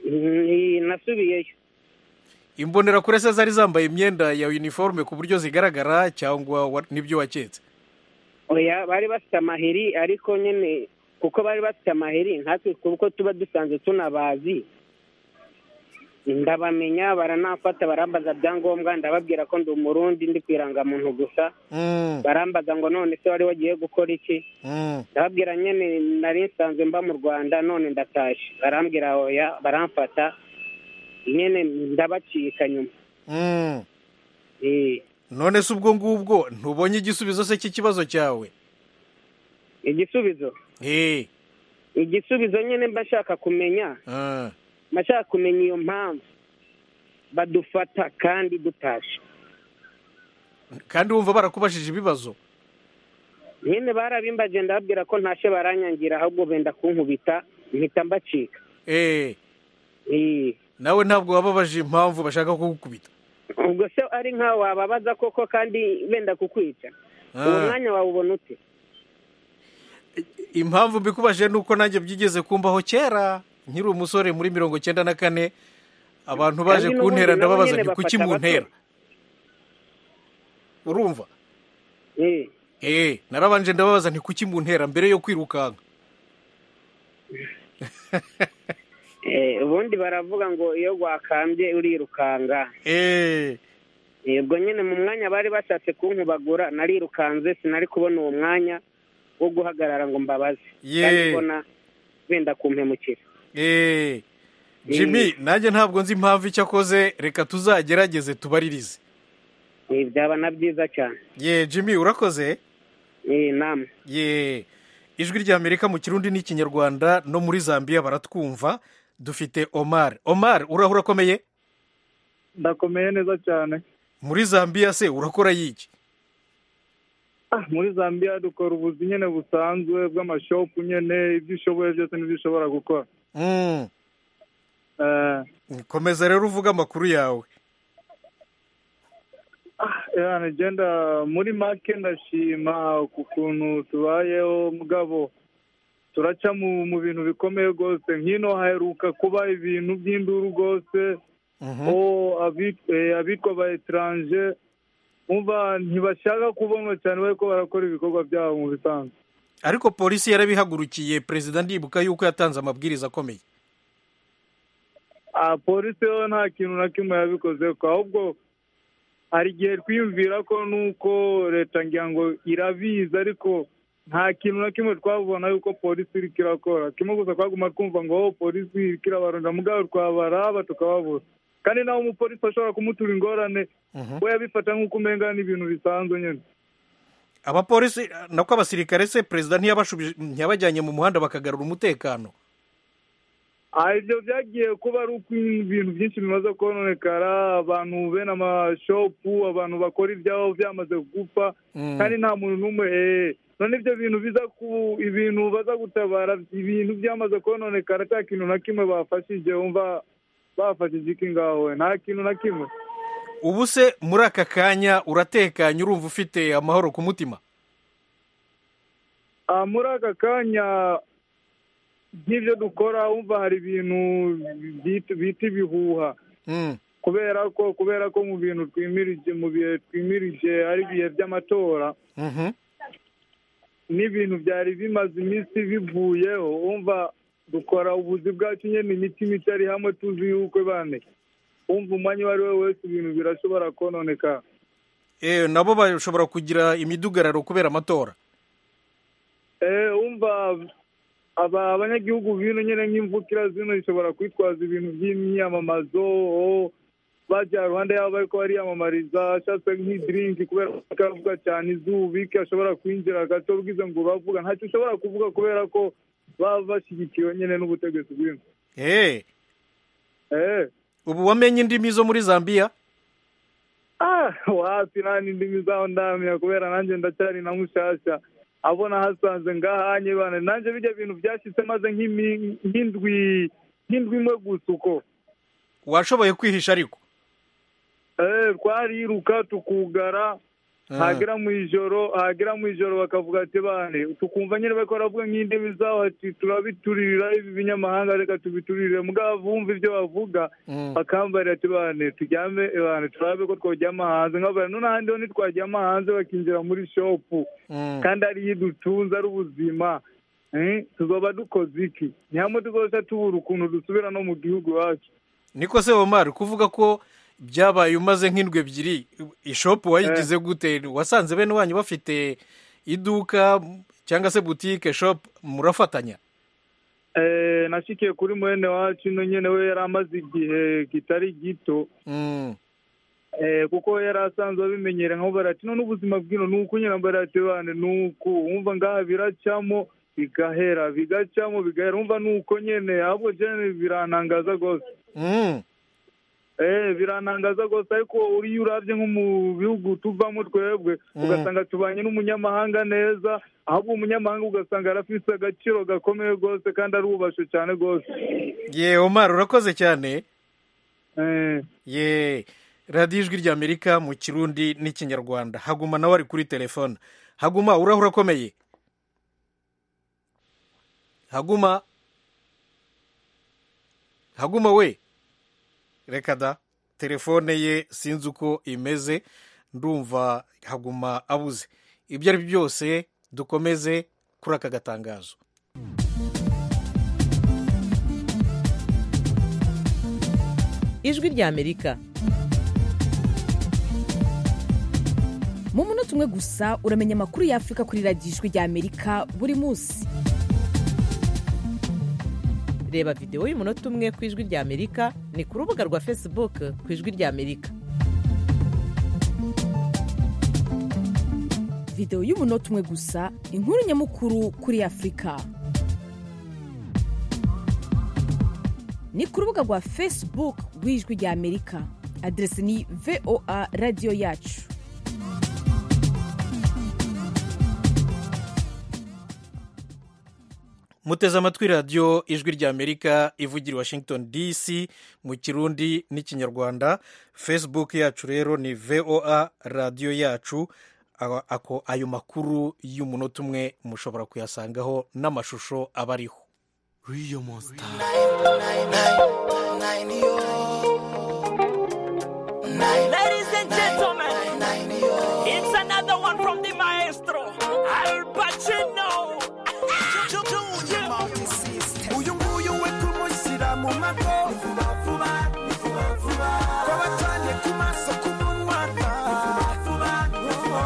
Mm, nasubiyeyo imbonerakure se zari zambaye imyenda ya uniforme ku buryo zigaragara cyangwa wa- nibyo waketse oya bari bafite amaheri ariko nyine kuko bari bafite amaheri nkatwe kuko tuba dusanzwe tunabazi ndabamenya baranafata barambaza byangombwa ndababwira ko ndi umurundi ndi ku irangamuntu gusa Mm, barambaza ngo none se wari wagiye gukora iki mm, ndababwira nyine nari nsanzwe mba mu rwanda none ndatashye barambwira oya baramfata nyine ndabacika nyuma mm. Eh, none se ubwo ngubwo ntubonye igisubizo se cy'ikibazo cyawe igisubizo eh igisubizo nyine mba nshaka kumenya ah. nashaka kumenya iyo mpamvu badufata kandi dutashye kandi wumva barakubajije ibibazo nyine barabimbaje ndababwira ko ntashye baranyangira ahubwo benda kunkubita mpita mbacika eh Eh, nawe ntabwo wababaje impamvu bashaka kugukubita ubwo se ari nkawe wababaza koko kandi benda kukwica uwo Ah, mwanya wawubona ute impamvu mbikubaje ni uko nanjye byigeze kumbaho kera nkiri umusore muri mirongo cyenda na kane abantu baje Kandi n'ubundi kuntera nabo ndababaza nyine nti kuki bafata abato." muntera urumva Eh, eh narabanje ndababaza nti kuki muntera mbere yo kwirukanka eh, ubundi baravuga ngo iyo wakambye urirukanga eh Eh, ubwo nyine mu mwanya bari bashatse kunkubagura narirukanze sinari kubona uwo mwanya wo guhagarara ngo mbabaze Ye. kandi mbona wenda kumpemukira eee jimmy nanjye ntabwo nzi impamvu icyo akoze reka tuzagerageze tubaririze Eh, byaba na byiza cyane ye jimmy urakoze Eh, namwe ye ijwi ry'amerika mu kirundi n'ikinyarwanda no muri zambia baratwumva dufite omar omar uraho urakomeye ndakomeye neza cyane muri zambia se urakora yiki Ah, muri zambia dukora ubuzi nyine busanzwe bw'amashopu nyine ibyo ushoboye byose n'ibyo ushobora gukora Mm, Eh, komeza rero uvuga amakuru yawe yeah, ngenda muri make ndashima ku kuntu tubayeho mugabo turaca mu mu bintu bikomeye rwose nk'ino haheruka kuba ibintu by'induru rwose Mhm. o abi- eh, abitwa ba etaranje umva ntibashaka kubonwa cyane bari ko barakora ibikorwa byabo mu bisanzwe ariko polisi yarabihagurukiye perezida ndibuka yuko yatanze amabwiriza akomeye Ah, polisi yo nta kintu na kimwe yabikoze ko ahubwo hari igihe twiyumvira ko nuko leta ngira ngo irabizi ariko nta kintu na kimwe twabona yuko polisi iriko irakora kimwe gusa twaguma twumva ngo "Oh, polisi iriko irabaronda mugabo twabaraba tukababura kandi nawe umupolisi ashobora kumutura ingorane we yabifata nk'uko umenga ni ibintu bisanzwe nyine abapolisi nako abasirikare se perezida ntiyabashubije ntiyabajyanye mu muhanda bakagarura umutekano Ah, ibyo byagiye kuba ari uko ibintu byinshi bimaze kononekara abantu bene amashopu abantu bakora ibyabo byamaze gupfa Mm. kandi nta muntu n'umwe eh, none ibyo bintu biza ku ibintu baza gutabara ibintu byamaze kononekara nta kintu na kimwe bafashije wumva bafashije iki ngaho we? nta kintu na kimwe ubu se muri aka kanya uratekanye urumva ufite amahoro ku mutima Ah, muri aka kanya nk'ibyo dukora wumva hari ibintu byit- bita ibihuha Mm. kubera ko kubera ko mu bintu twimirije mu bihe twimirije ari ibihe by'amatora Mhm. n'ibintu byari bimaze iminsi bivuyeho umva dukora ubuzi bwacu nyine imitima itari hamwe tuzi yuko bane umva umwanya uwo ari we wese ibintu birashobora kononeka Eh, nabo bashobora kugira imidugararo kubera amatora Eh, umva aba abanyagihugu bino nyine nk'imvukira zino zishobora kwitwaza ibintu by'imyamamazo o bajya ruhande yabo ariko bariyamamariza ashatse nk'idiringi kubera ko akavuga cyane izuba iki ashobora kwinjira gato bwize ngo bavuga ntacyo ushobora kuvuga kubera ko baba bashyigikiwe nyine n'ubutegetsi bw'ino Eh, eh ubu wamenye indimi zo muri zambia ah wasi nani ndimi zaho ndamenya kubera nanjye ndacyari na mushasha abona hasanze ngahanye bana nanjye bijya bintu byashyitse maze nk'imi- nk'indwi nk'indwi imwe gusa uko washoboye kwihisha ariko Eh, twariruka tukugara hagera mu ijoro hagera mu ijoro bakavuga ati bane tukumva nyine bari baravuga nk'indimi zaho ati turabiturira ibi binyamahanga reka tubiturire mugabo bumva ibyo bavuga Mm. bakambarira ati bane tujyame bane turabe ko twajyama hanze nkabara none ahandi ho ntitwajyama hanze bakinjira muri shopu Mm. kandi ariyo idutunze ari ubuzima Eh, tuzoba dukoze iki ntihamwe tuzoca tubura ukuntu dusubira no mu gihugu iwacu niko se omar kuvuga ko byabaye umaze nk'indwi ebyiri ishopu wayigize gute wasanze bene wanyu bafite iduka cyangwa se butike shopu murafatanya Eh, nashikiye kuri mwene wacu ino nyene we yari amaze igihe kitari gito Mm. eh, kuko we yari asanzwe abimenyere nko barati none ubuzima bwino ni uko nyine barati bane ni uku wumva ngaha biracamo bigahera bigacamo bigahera wumva ni uko nyene ahubwo jene birantangaza rwose Mm. Eh, birantangaza rwose ariko uriyo urabye nko mu bihugu tuvamo twebwe ugasanga tubanye n'umunyamahanga neza ahubwo umunyamahanga ugasanga arafise agaciro gakomeye rwose kandi arubashe cyane rwose ye omar urakoze cyane Eh. ye radiyo ijwi ry'amerika mu kirundi n'ikinyarwanda haguma nawe ari kuri telefone haguma urahura akomeye haguma haguma we reka da telefone ye sinzi uko imeze ndumva haguma abuze ibyo ari byo byose dukomeze kuri aka gatangazo ijwi ry'amerika mu munota umwe gusa uramenya amakuru y'afurika kuri radiyo ijwi ry'amerika buri munsi reba videwo y'umunota umwe ku ijwi ry'amerika ni ku rubuga rwa facebook ku ijwi ry'amerika videwo y'umunota umwe gusa inkuru nyamukuru kuri afurika ni ku rubuga rwa facebook rw'ijwi ry'amerika aderesi ni voa radiyo yacu muteze amatwi radiyo ijwi ry'amerika ivugira i washington dc mu kirundi n'ikinyarwanda facebook yacu rero ni voa radiyo yacu ako ayo makuru y'umunota umwe mushobora kuyasangaho n'amashusho aba ariho riyo monsita Ladies and gentlemen, it's another one from the maestro, Al Pacino. uyu nguyu we kumushyira mu mago vuba vuba vuba vuba twabacanye ku maso ku munwa vuba vuba vuba vuba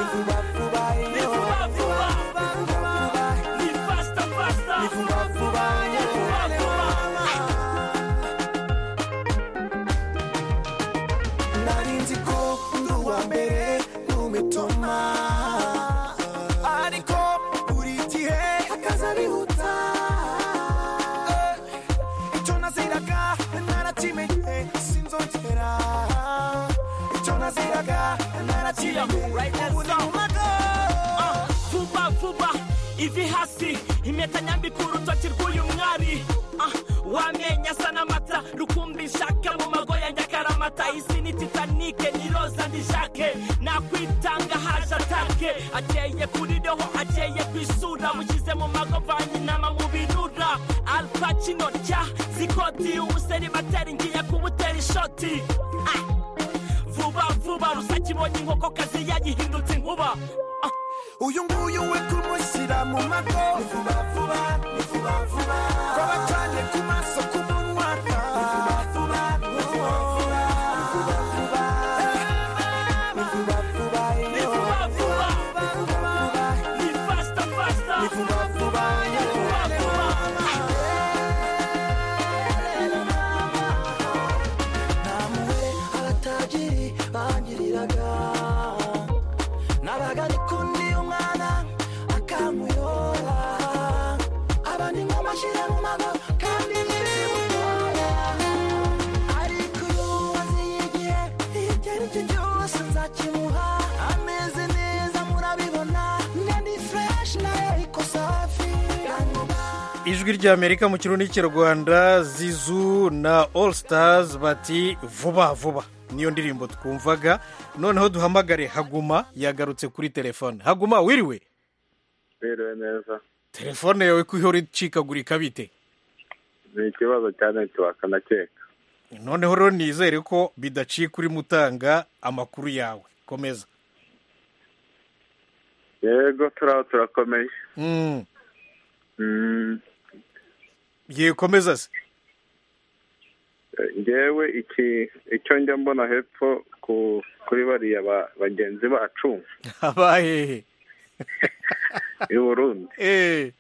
vuba vuba Ni vuba vuba Ni yo. vuba vuba. Ni vuba vuba. Ni faster, faster. Ni vuba vuba yo. nari nzi ko uri uwa mbere n'umitoma ariko buri gihe akaza bihuta Eh, icyo naziraga narakimenye sinzongera icyo naziraga narakimenye ubu ni umago Ah, vuba vuba ivi hasi impeta nyambika urutoki rw'uyu mwari Ah, wamenye asa n'amata rukumbi nshaka mu mago ya nyakaramata isi ni titanike ni roza ni jake nakwitanga haje atake akeye kuri roho akeye ku isura mushyize mu mago mvanye inama mu binura alpacino rya zikoti umuseri bateri ngiye kubutera ishoti Ah, vuba vuba rusake ibonye inkokokazi yagihindutse inkuba Ah, uyu nguyu we kumushyira mu mago Ni vuba vuba ni vuba vuba twabacanye ku maso ku munwa Ni vuba vuba ni vuba vuba ni vuba vuba ni vuba vuba Ni yo. vuba vuba, Ni vuba vuba ni faster, faster. ni vuba vuba yo. Ni vuba vuba. namwe abatagiri bangiriraga nabaga ndi kundi umwana akamuyora aba ni nk'amashyira mu mago kandi ntibimutora ariko iyo wazi igihe ibyo ari byo byose nzakimuha ameze neza murabibona njye ni fureshi nayo ariko safi ijwi ry'amerika mu kirundi cy'urwanda zizu na all stars bati vuba vuba niyo ndirimbo twumvaga noneho duhamagare haguma yagarutse kuri telefone haguma wiriwe biriwe neza telefone yawe ko ihora icikagurika bite ni ikibazo cya netiwaka ndakeka noneho rero nizere ko bidacika urimo utanga amakuru yawe komeza yego turaho turakomeye Mm. Mm, ye komeza se eh, njyewe iki icyo njya mbona hepfo ku- kuri bariya ba- bagenzi bacu abahehe i burundi eh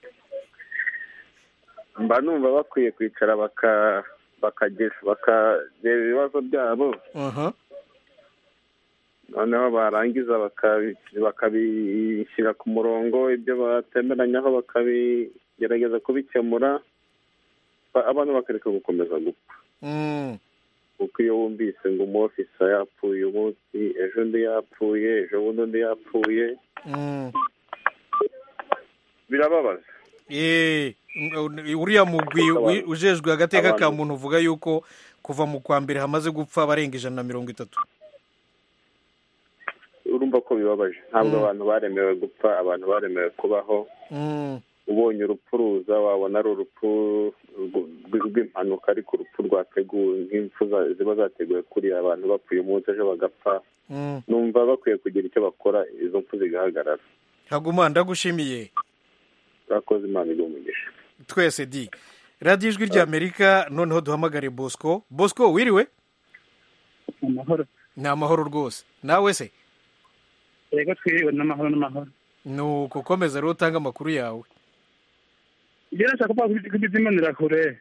mba numva bakwiye kwicara baka- bakagira bakareba ibibazo byabo aha noneho barangiza bakabi- bakabishyira ku murongo ibyo batemeranyaho bakabigerageza kubikemura ba- abantu bakareka gukomeza gupfa Mm. kuko iyo wumvise ngo umu ofisa yapfuye umunsi ejo undi yapfuye ejo bundi undi yapfuye Mm. birababaza Eh, ng- uriya mugwi wi- ujejwe agateka ka muntu uvuga yuko kuva mu kwa mbere hamaze gupfa abarenga ijana na mirongo itatu urumva ko bibabaje ntabwo abantu baremewe gupfa abantu baremewe kubaho Mm. ubonye urupfu ruza wabona ari urupfu rw- rw- rw'impanuka ariko urupfu rwateguwe nk'impfu za- ziba zateguwe kuriya abantu bapfuye umunsi ejo bagapfa Mm. numva bakwiye kugira icyo bakora izo mpfu zigahagarara haguma ndagushimiye bakoze imana iguha umugisha twese di radiyo ijwi ry'amerika noneho duhamagare bosco bosco wiriwe amahoro ni amahoro rwose nawe se yego twiriwe n'amahoro n'amahoro ni uko komeza rero utange amakuru yawe njyewe nashaka kuba izimanira kure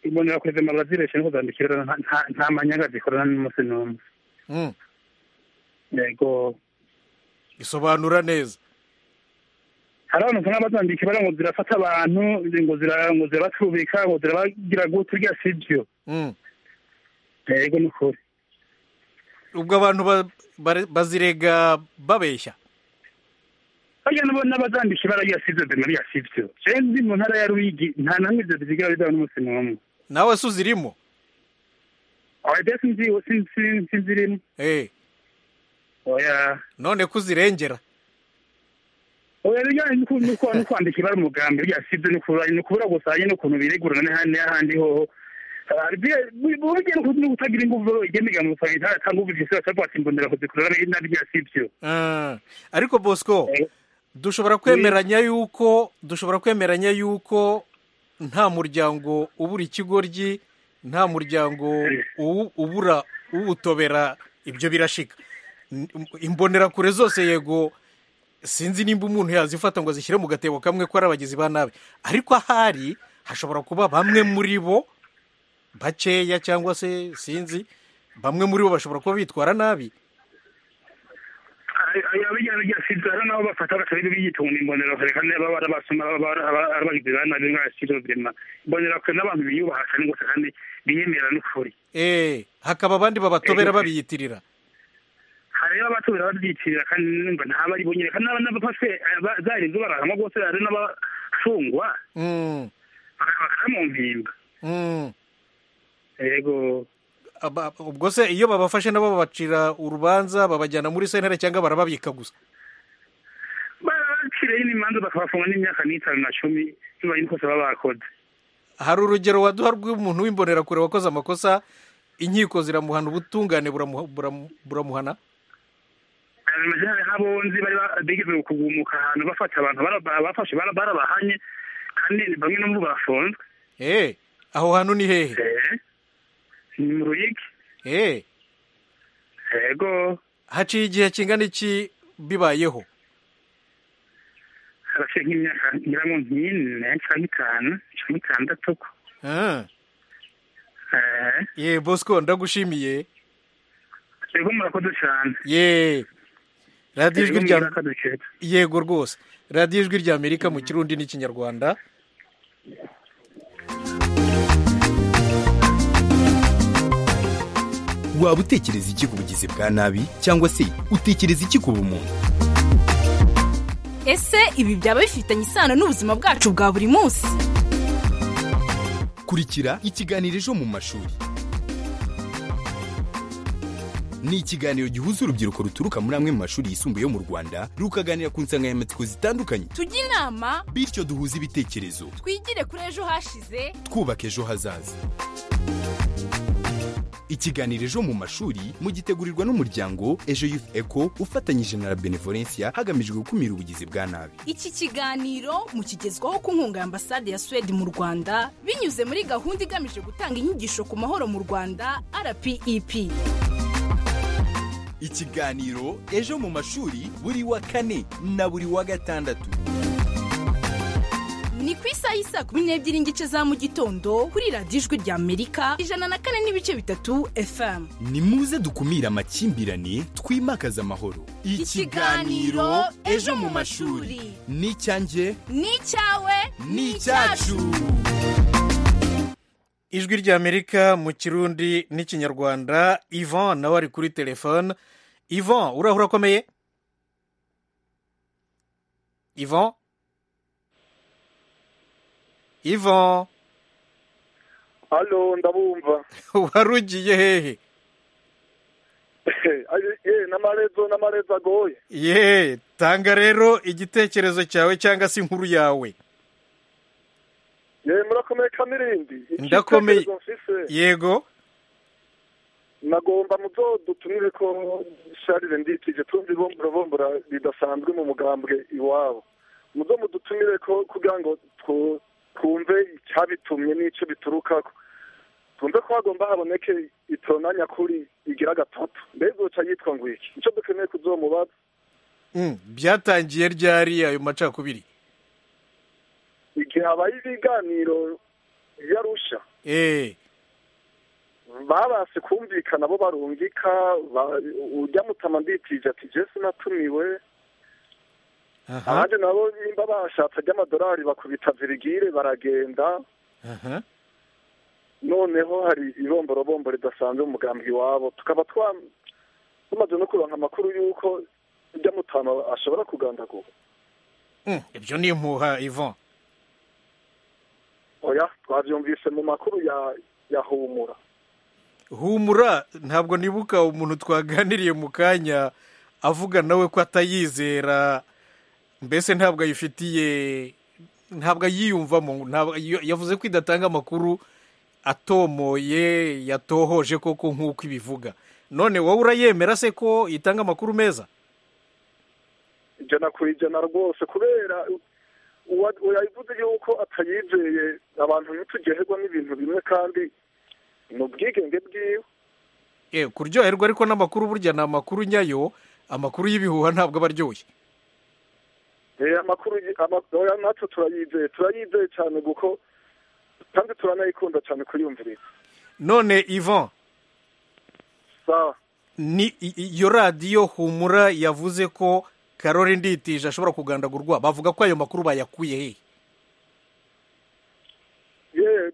imbonera kure zimara zireshe no kuzandikira nta- nta- nta manyanga zikorana n'umunsi n'umwe yego bisobanura neza hari abantu usanga bazandika bari ngo zirafata abantu ngo zira- ngo zirabacubika ngo zirabagira gute urya si byo yego ni ukuri ubwo abantu ba- bare- bazirega babeshya Bajya nabo n'abazandika baragira si byo zimara si byo jewe ndi mu ntara ya ruyigi nta namwe ibyo bizigira bizaba n'umunsi n'umwe nawe se uzirimo oya sinzi sinzi sinzirimo oya none ko uzirengera oya bijyanye no ku- no ku- no kwandika ibara umugambi rya sibyo no kubura no kubura gusanya no kuntu biregurana n'ahandi n'ahandi hoho Ah, bya- bu- burya no ku- no kutagira imbuvu igemiga mu usanga itatanga ubuvisi bakaba batimbonera kuzikurura ari nabi rya sibyo Ah, ariko bosco dushobora kwemeranya yuko dushobora kwemeranya yuko nta muryango ubura ikigoryi nta muryango uwu- ubura uwutobera ibyo birashika N- imbonerakure zose yego sinzi nimba umuntu yazifata ngo azishyire mu gatebo kamwe ko ari abagizi ba nabi ariko ahari hashobora kuba bamwe muri bo bakeya cyangwa se sinzi bamwe muri bo bashobora kuba bitwara nabi oya bijyanye rya sibyo hari n'abo bafata bakaba biyitunga imbonera kare kandi baba barabasoma baba bara- aba- ari abagizi ba nabi nka sibyo birema imbonera kure n'abantu biyubaha kandi gusa kandi biyemera n'ukuri Eh, hakaba abandi babatobera babiyitirira hari rero abatora babyitirira kandi numva ntaba ari bonyine kandi n'aba- n'abafashwe eh, ba- zari inzu barahama rwose hari n'abafungwa Mm, bakaba mu mpimba mm. yego Aba- ubwo se iyo babafashe nabo babacira urubanza babajyana muri sentere cyangwa barababika gusa barabaciriyeho n'imanza bakabafunga n'imyaka n'itanu na cumi bibaye n'ikosa baba bakoze hari urugero waduha rw'umuntu w'imbonerakure wakoze amakosa inkiko ziramuhana ubutungane buramuha- buramu- buramuhana amajana nk'abonzi bari ba- bigeze kugumuka ahantu bafata abantu bara- ba- bafashe bara- barabahanye kandi bamwe no mu bo bafunzwe eh aho hantu ni hehe ni mu ruyigi eh yego haciye igihe kingana iki bibayeho haraciye nk'imyaka ngira ngo nk'ine cyangwa itanu cyangwa itandatu ko Ah. ye bosco ndagushimiye yego murakoze cyane ye radiyo ijwi Yego, rya murakoze cyane. yego rwose radiyo ijwi rya amerika mu kirundi n'ikinyarwanda waba utekereza iki ku bugizi bwa nabi cyangwa se utekereza iki ku bumuntu ese ibi byaba bifitanye isano n'ubuzima bwacu bwa buri munsi kurikira ikiganiro ejo mu mashuri ni ikiganiro gihuza urubyiruko ruturuka muri amwe mu mashuri yisumbuye yo mu rwanda rukaganira ku nsanganyamatsiko zitandukanye tujye inama bityo duhuze ibitekerezo twigire kuri ejo hashize twubaka ejo hazaza ikiganiro ejo mu mashuri mugitegurirwa n'umuryango ejo youth eco ufatanyije na la benevolencia hagamijwe gukumira ubugizi bwa nabi iki kiganiro mukigezwaho ku nkunga ya ambasade ya suwede mu rwanda binyuze muri gahunda igamije gutanga inyigisho ku mahoro mu rwanda rpep ikiganiro ejo mu mashuri buri wa kane na buri wa gatandatu ni ku isaha y'i saa kumi n'ebyiri n'igice za mu gitondo kuri radiyo ijwi rya amerika ijana na kane n'ibice bitatu fm nimuze dukumire amakimbirane twimakaze amahoro Ikiganiro Ejo mu Mashuri. ni icyanjye ni icyawe ni icyacu ijwi rya amerika mu kirundi n'ikinyarwanda ivan nawe ari kuri telefone ivan uraho urakomeye ivan ivan halo ndabumva warugiye hehe eh n'amarezo n'amarezo agoye ye tanga rero igitekerezo cyawe cyangwa se inkuru yawe yewe murakomeye kamirindi Ndakomeye. Igitekerezo mfise, yego nagomba muzo dutumire ko sharire nditije tumva ibomborobombora ridasanzwe mu mugambwe iwabo muzo mudutumire ko kugira ngo twu- twumve icyabitumye n'icyo biturukako twumve ko hagomba haboneke itona nyakuri igira gatatu mbega uca yitwa ngo iki nicyo dukeneye kuzomubaza Mm, byatangiye ryari ayo macakubiri igihe habaye ibiganiro by'arusha eee babase kumvikana bo barungika ba- ujya mutama nditije ati jesi natumiwe abandi nabo nimba bashatse ajyamadolari bakubita virigire baragenda aha noneho hari iromborobombo ridasanzwe mu mugambi iwabo tukaba twa- tumaze no kuronka amakuru y'uko ujya mutama ashobora kugandagura Mm, ibyo ni impuha ivan oya twabyumvise mu makuru ya ya humura humura ntabwo nibuka umuntu twaganiriye mu kanya avuga nawe ko atayizera mbese ntabwo ayifitiye ntabwo ayiyumvamo ntabwo- yo- yavuze ko idatanga amakuru atomoye yatohoje koko nk'uko ibivuga none wowe urayemera se ko itanga amakuru meza ijana ku ijana rwose kubera uwa- uwayivuze yuko atayizeye abantu ntitugererwa n'ibintu bimwe kandi ni ubwigenge bwiwe Eh, kuryoherwa ariko n'amakuru burya ni amakuru nyayo amakuru y'ibihuha ntabwo aba aryoshye Eh, amakuru yi- ama- oya, natwe turayizeye turayizeye cyane kuko kandi turanayikunda cyane kuyumviriza none ivan sawa ni i- iyo radiyo humura yavuze ko karori nditije ashobora kugandagurwa bavuga ko ayo makuru bayakuye hehe ye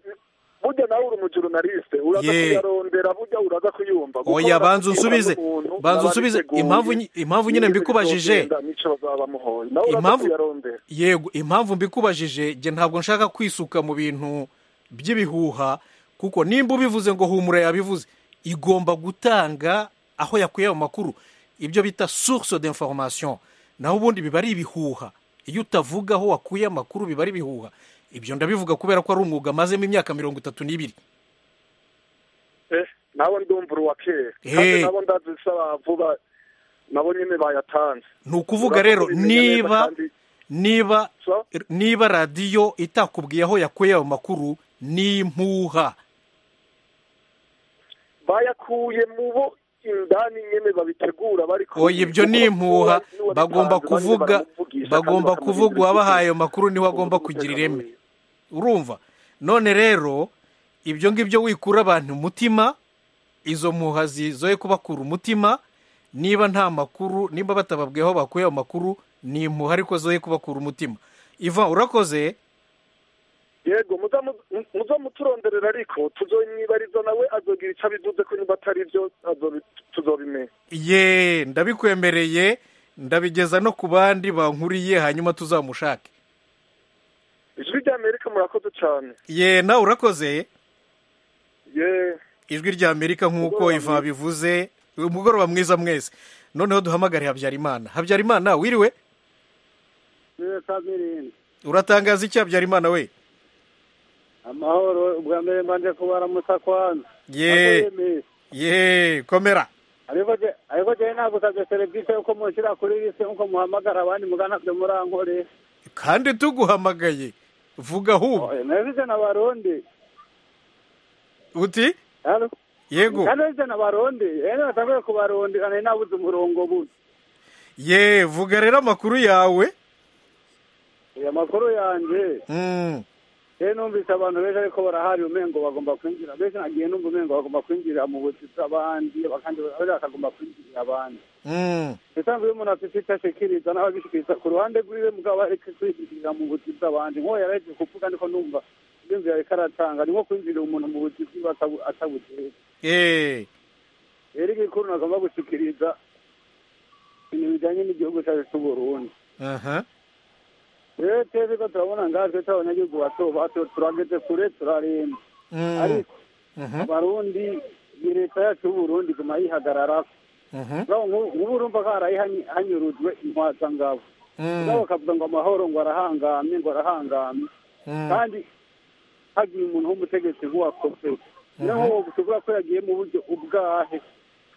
burya nawe uri mu journaliste uraza Ye. kuyarondera burya uraza kuyumva Kuko oya banza urabibwira unsubize n'umuntu, banza baba unsubize biteguye, impamvu nyi- impamvu nyine n'ibintu mbikubajije bizogenda, nico bazabamuhoye nawe uraza Impamvu- kuyarondera yego impamvu mbikubajije njye ntabwo nshaka kwisuka mu bintu by'ibihuha kuko nimba ubivuze ngo humura yabivuze igomba gutanga aho yakuye ayo makuru ibyo bita source d'information naho ubundi biba ari ibihuha iyo utavuga aho wakuye amakuru biba ari ibihuha ibyo ndabivuga kubera ko ari umwuga amazemo imyaka mirongo itatu n'ibiri Eh, nawe ndumva uruwa kera Eh. kandi nabo ndazi se bavuga nabo nyine bayatanze ni ukuvuga rero niba niba niba radiyo itakubwiye aho yakuye ayo makuru ni impuha bayakuye mu bo indani nyine babitegura bari kumwe. oya ibyo ni impuha bagomba kuvuga bagomba kuvuga uwabahaye ayo makuru niwe agomba kugira ireme urumva none rero ibyo ngibyo wikura abantu umutima izo mpuha zizoye kubakura umutima niba nta makuru nimba batababwiye aho bakuye ayo makuru ni impuha ariko zoye kubakura umutima iva urakoze yego muza mu- mu- muza muturonderera ariko tuzomwibariza nawe azogira icyo abivuze ko niba atari byo azobi- tuzobimenya ye ndabikwemereye ndabigeza no ku bandi bankuriye hanyuma tuzamushake ijwi rya amerika murakoze cyane ye nawe urakoze ye ijwi rya amerika nk'uko iva bivuze umugoroba mwiza mwese noneho duhamagare habyarimana habyarimana wiriwe Neza kandi irindi. uratangaza iki habyarimana we amahoro ubwa mbere mbanje kubaramutsa kwanza ye Akoyemeye. ye komera ariko je ariko je nagusabye serivisi yuko munshyira kuri lisi nkuko muhamagara abandi mugana kure murankorera kandi tuguhamagaye vuga ahubwo narivise na barundi uti yego narivise na barundi ene batanguye kubarundi nari nabuze umurongo buno ye vuga rero amakuru yawe aya makuru yanje Mm. rero numvise abantu benshi ariko barahari umengo bagomba kwinjira benshi nagiye numva umengo bagomba kwinjira mu buzi bw'abandi bakandi bakagomba kwinjirira abandi Mm. bisanzwe iyo umuntu afite icyo ashikiriza nawe agishikiriza ku ruhande rwiwe mugabo ariko kwinjirira mu buzi bw'abandi nk'uwo yaraje kuvuga niko numva yumvira ariko aratanga ni nko kwinjirira umuntu mu buzi bwiwe atabu- atabuteye Eh. rero igikuru nagomba gushikiriza ibintu bijyanye n'igihugu cyacu cy'uburundi aha rero twebwe ko turabona ngaho twe turabanyagihugu bato bato turageze kure turaremba Mm. ariko Mhm. abarundi ni leta yacu y'uburundi iguma yihagararako Mhm. Ngaho nk'ubu nk'ubu urumva ko harayihanyurujwe intwazangabo nabo bakavuga ngo amahoro ngo arahangamye ngo arahangamye Mm. kandi hagiye umuntu w'umutegetsi nk'uwakosewe naho Mhm. uwo tuvuga ko yagiye mu buryo ubwahe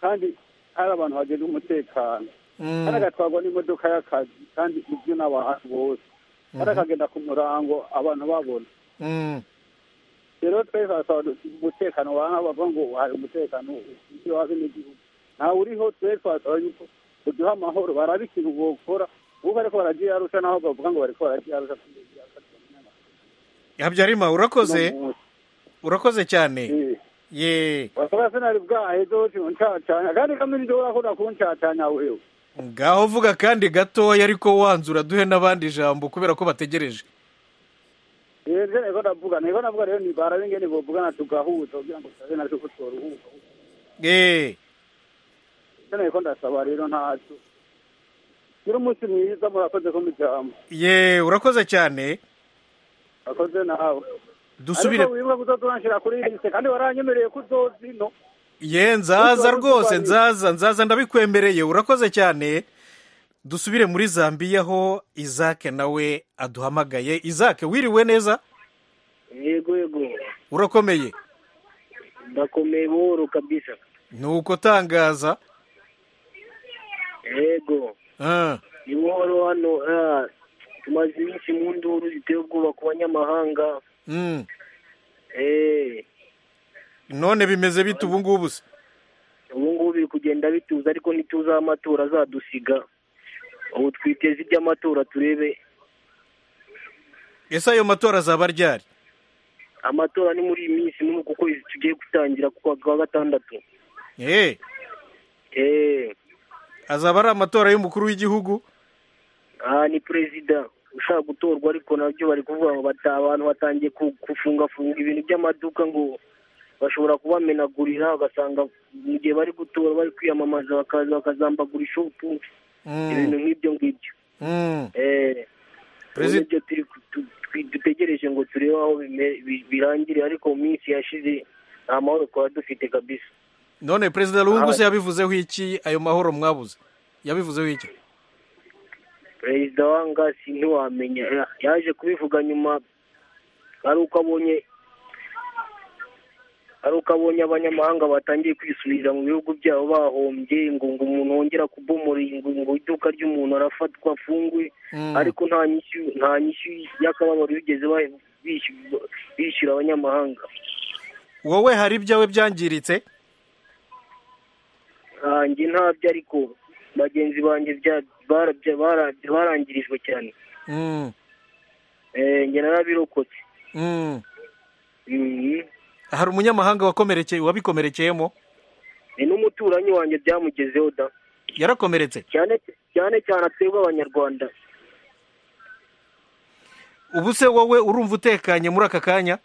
kandi hari abantu bagena umutekano Mm. kandi agatwarwa n'imodoka y'akazi kandi ibyo n'abantu bose kandi Mhm. akagenda ku murango abantu babona Mm. rero twese basaba umutekano waha bavuga ngo hari umutekano ufitiwe abenegihugu ntawe uriho twese basaba yuko uduha amahoro barabe ikintu bokora ubu bariko bararyarusha naho bavuga ngo bariko bararyarusha habyarimana urakoze urakoze cyane ye wasaba sinari bwaheze uncacanya kandi kamwe nibyo urakunda kuncacanya wewe ngaho vuga kandi gatoya ariko wanzura duhe n'abandi ijambo kubera ko bategereje Eh, nje niko ndavuga niko ndavuga rero nibara bingene bovugana tugahuza kugira ngo tusabe naco ko tworuhuka ye nje niko ndasaba rero ntaco gira umunsi mwiza murakoze ko mujyamo ye urakoze cyane akoze nawe dusubire ariko wibuka kuzoturanshira kuri liste kandi waranyemereye kuzozi no ye nzaza rwose nzaza nzaza ndabikwemereye urakoze cyane dusubire muri zambiya aho izake nawe aduhamagaye izake wiriwe neza yego yego urakomeye ndakomeye buhoro kabisa ni uko utangaza yego Ah, ni buhoro hano ah, tumaze iminsi mu nduru ziteye ubwoba ku banyamahanga mm. eh none bimeze bite ubu ngubu se ubu ngubu biri kugenda bituza ariko ntituzi aho amatora azadusiga ubu twiteze iby'amatora turebe ese ayo matora azaba ryari amatora ni muri iyi minsi muri uku kwezi tugiye gutangira ku kwa- kwa gatandatu Eh, eh azaba ari amatora y'umukuru w'igihugu aha ni perezida ushaka gutorwa ariko nabyo bari kuvuga ngo bata- abantu batangiye ku- gufungafunga ibintu by'amaduka ngo bashobora kubamenagurira ugasanga mu gihe bari gutora bari kwiyamamaza bakaza bakazambagura ishopu ibintu nk'ibyo ngibyo Mm. Eh, ubu nibyo turi ku- tu- twi- dutegereje ngo turebe aho bime- bi- birangire ariko mu minsi yashize nta mahoro twaba dufite kabisa none perezida lungu se yabivuzeho iki ayo mahoro mwabuze yabivuzeho iki perezida wangasi ntiwamenya Ya- yaje kubivuga nyuma ari uko abonye ari uko abonye abanyamahanga batangiye kwisubiza mu bihugu byabo bahombye ngo ngo umuntu wongera kubomora iyi- ngo ngo iduka ry'umuntu arafatwa afungwe Mm. ariko nta nyishyu nta nyishyu y'akababaro bigeze ba- bishyura- bishyura abanyamahanga wowe hari ibyawe byangiritse ntange ntabyo ariko bagenzi banjye bya- barabya- barabya- barangirijwe cyane Mm, Eh, njye narabirokotse mm. Mhm. hari umunyamahanga wakomerekeye wabikomerekeyemo ni n'umuturanyi wanjye byamugezeho da yarakomeretse cyane cyane cyane atebwa abanyarwanda ubu se wowe urumva utekanye muri aka kanya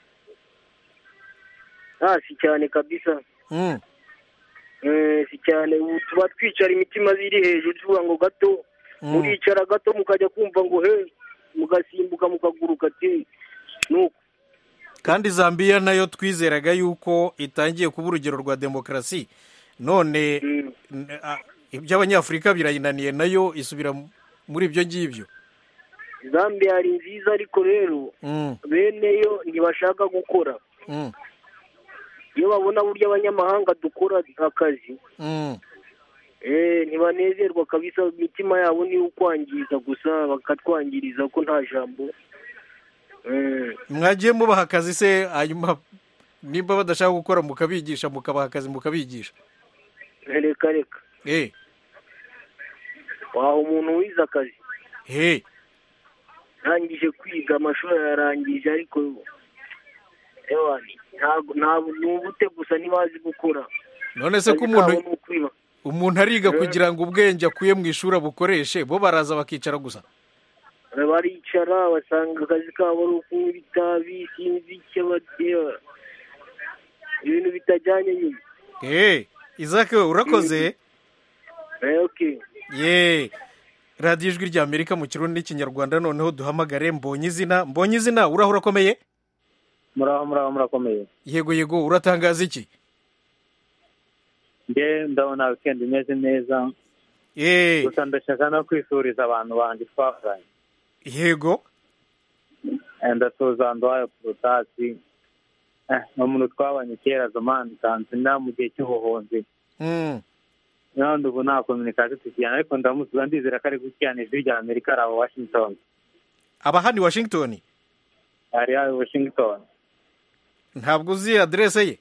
Ah, si cyane kabisa Mm. Eh, si cyane ubu tuba twicara imitima ziri hejuru tuvuga ngo gato muricara gato mukajya kumva ngo he mugasimbuka mukaguruka ati nuko kandi zambiya nayo twizeraga yuko itangiye kuba urugero rwa demokarasi none n- a- iby'abanyafurika birayinaniye nayo isubira mu- muri ibyo ngibyo zambia yari nziza ariko rero Mm, bene yo ntibashaka gukora mm, iyo babona buryo abanyamahanga dukora akazi mm. eh ntibanezerwa kabisa imitima yabo ni ukwangiza gusa bakatwangiriza ko nta jambo Eh, mwagiye mubaha akazi se hanyuma nimba badashaka gukora mukabigisha mukabaha akazi mukabigisha reka reka Eh, waha umuntu wize akazi he arangije kwiga amashuri yararangije ariko ewana ntabwo ntabwo ni ubute gusa ntibazi gukora none se ko Akazi umuntu kabo ni ukwiba. umuntu ariga Eh. kugira ngo ubwenge akuye mu ishuri abukoreshe bo baraza bakicara gusa baricara basanga akazi kabo ari ukunywa itabi sinzi icyo batera ibintu bitajyanye nyuma Eh, izake we urakoze Eh, okay ye radiyo ijwi rya amerika mu kirundi n'ikinyarwanda noneho duhamagare mbonye izina mbonye izina uraho urakomeye muraho muraho murakomeye yego yego uratangaza iki nge ndabona wikendi imeze neza gusa ndashaka no kwifuriza abantu banjye twavuganye yego Eh, ndasuhuza nduhaye porotasi ni umuntu twabanye kera zomani tanzania mu gihe cy'ubuhunzi Mm, none ubu nta kominikasiyo tukijyana ariko ndamusubiza ndizera ko ari gukirana ijwi rya amerika ari abo washington aba hano i washington ari hano i washington ntabwo uzi aderese ye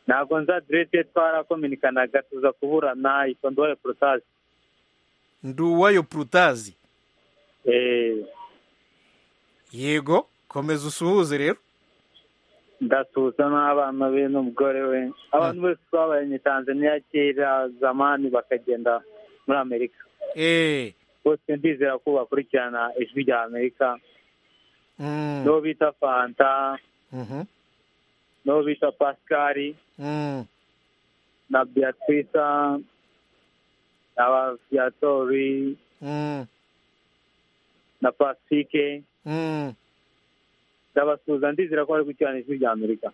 ntabwo nzi aderesi ye twarakominikanaga tuza kuburana yitwa nduhaye porotasi nduwayo prutazi Eh, yego komeza usuhuze rero ndasuhuza n'abana be n'umugore we abantu bose twabanye tanzaniya kera zamani bakagenda muri amerika bose ndizera ko bakurikirana ijwi rya amerika n'uwo bita fanta n'uwo bita pasikari na beatrice na baviatori na pacifique ndabasuhuza ndizera ko bari gucurana ijwi rya amerika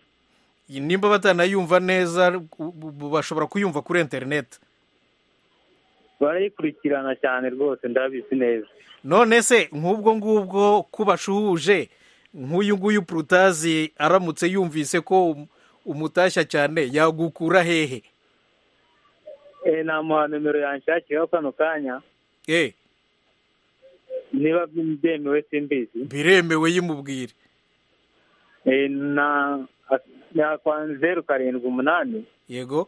nimba batanayumva neza u- u- bashobora kuyumva kuri interineti barayikurikirana cyane rwose ndabizi neza none se nk'ubwo ngubwo ko bashuhuje nk'uyu nguyu purutazi aramutse yumvise ko um- umutashya cyane yagukura hehe Eh, namuha nimero yanshakiraho kano kanya Eh. niba byemewe simbizi biremewe yimubwire Eh, na yakwa zeru karindwi umunani yego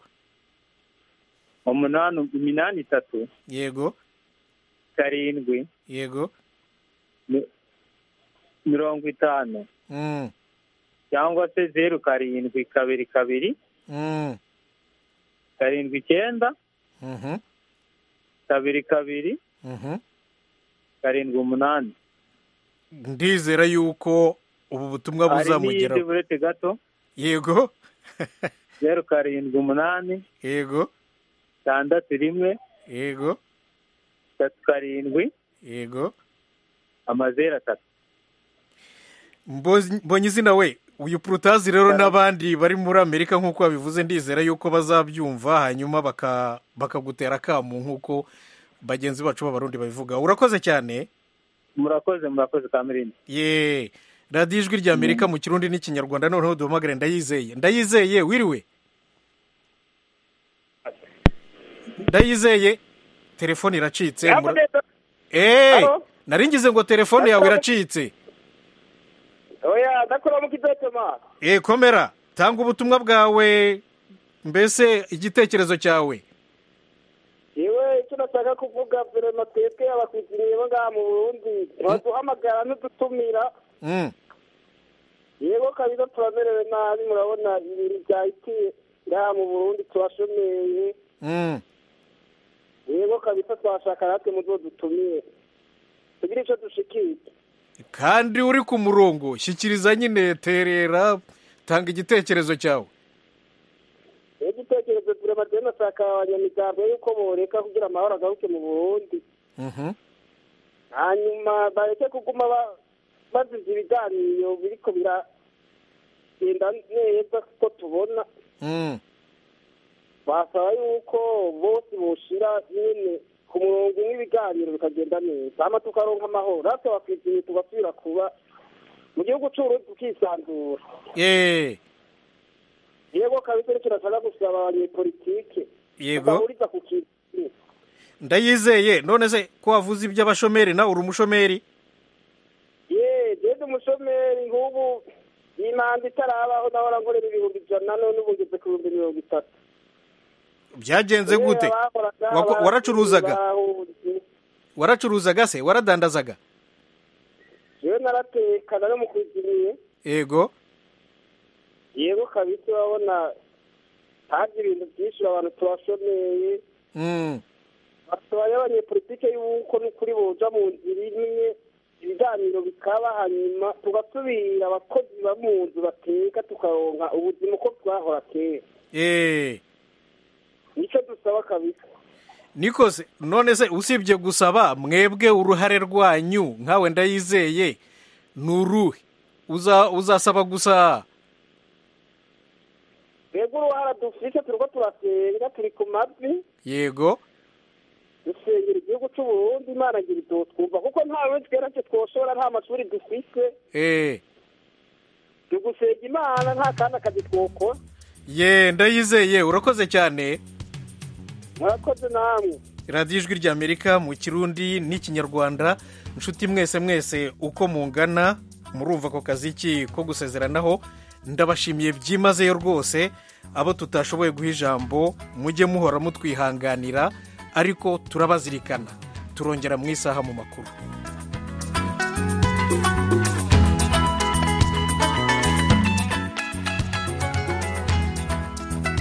umunani iminani itatu yego karindwi yego mi- mirongo itanu Mm, cyangwa se zeru karindwi kabiri kabiri mm, karindwi icyenda mhm, kabiri kabiri mhm. karindwi umunani ndizera yuko ubu butumwa hari n'iyindi buzamugeraho burete gato yego zeru karindwi umunani yego tandatu rimwe yego tatu karindwi yego amazeru atatu Mbozi- mbonye izina we uyu purutazi rero n'abandi bari muri amerika nk'uko babivuze ndizera yuko bazabyumva hanyuma baka- bakagutera akamu nk'uko bagenzi bacu b'abarundi babivuga urakoze cyane murakoze murakoze kamirindi ye radiyo ijwi rya amerika mu kirundi n'ikinyarwanda noneho duhamagare ndayizeye ndayizeye wiriwe ndayizeye telefone iracitse mura- Eh, nari ngize ngo telefone yawe iracitse oya ndakuramo kidotema Eh, komera tanga ubutumwa bwawe mbese igitekerezo cyawe yewe icyo nashaka kuvuga verema twebwe abakwitiriye bo ngaha mu burundi baduhamagara n'udutumira Mm, yego kabisa turamerewe nabi murabona ibintu byahitiye ngaha mu burundi tubashomeye mm, yego kabisa twashaka natwe muzo dutumiye tugira icyo dushikira kandi uri ku murongo shyikiriza nyine terera tanga igitekerezo cyawe igitekerezo turema rero nashaka abanyamuryango yuko boreka kugira amahoro agaruke mu burundi Mhm, hanyuma bareke kuguma ba- baziza ibiganiro biriko biragenda neza kuko tubona mm, basaba yuko bose boshira nyine ku murongo umwe ibiganiro bikagenda neza hama tukaronka amahoro natwe bakwizihiye tugasubira kuba mu gihugu c'uburundi tukisanzura eh, yego kabisa nicyo nashaka gusaba abanyepolitike yego bahuriza ku kintu kimwe. ndayizeye none se ko wavuze iby'abashomeri nawe uri umushomeri ye jede umushomeri nk'ubu imanda itarabaho ndahora nkorera ibihumbi ijana none ubu ngeze ku bihumbi mirongo itatu byagenze gute Kubera bahoraga Wako- abakiriya waracuruzaga bahunze. waracuruzaga se waradandazaga yewe narateka nari mukwizimiye yego yego kabisa urabona haje ibintu byinshi abantu tubashomeye Mm, basobaye abanyepolitike y'uko n'ukuri boja mu nzira imwe ibiganiro bikaba hanyuma tugasubira abakozi ba mu nzu bateka tukaronka ubuzima uko twahora kera eh. nicyo dusaba kabisa niko se none se usibye gusaba mwebwe uruhare rwanyu nkawe ndayizeye ni uruhe Uza- uzasaba gusa twebwe uruhara dufite turiko turasenga turi ku mavi yego dusengera igihugu c'uburundi imana ngira ibyo twumva kuko nta wetwera cyo twoshobora nta mashuri dufite eh. tugusenga imana nta kandi akazi twokora ye ndayizeye urakoze cyane murakoze namwe radiyo ijwi rya amerika mu kirundi n'ikinyarwanda inshuti mwese mwese uko mungana murumva ako kazi ki ko gusezeranaho ndabashimiye byimazeyo rwose abo tutashoboye guha ijambo mujye muhora mutwihanganira ariko turabazirikana turongera mu isaha mu makuru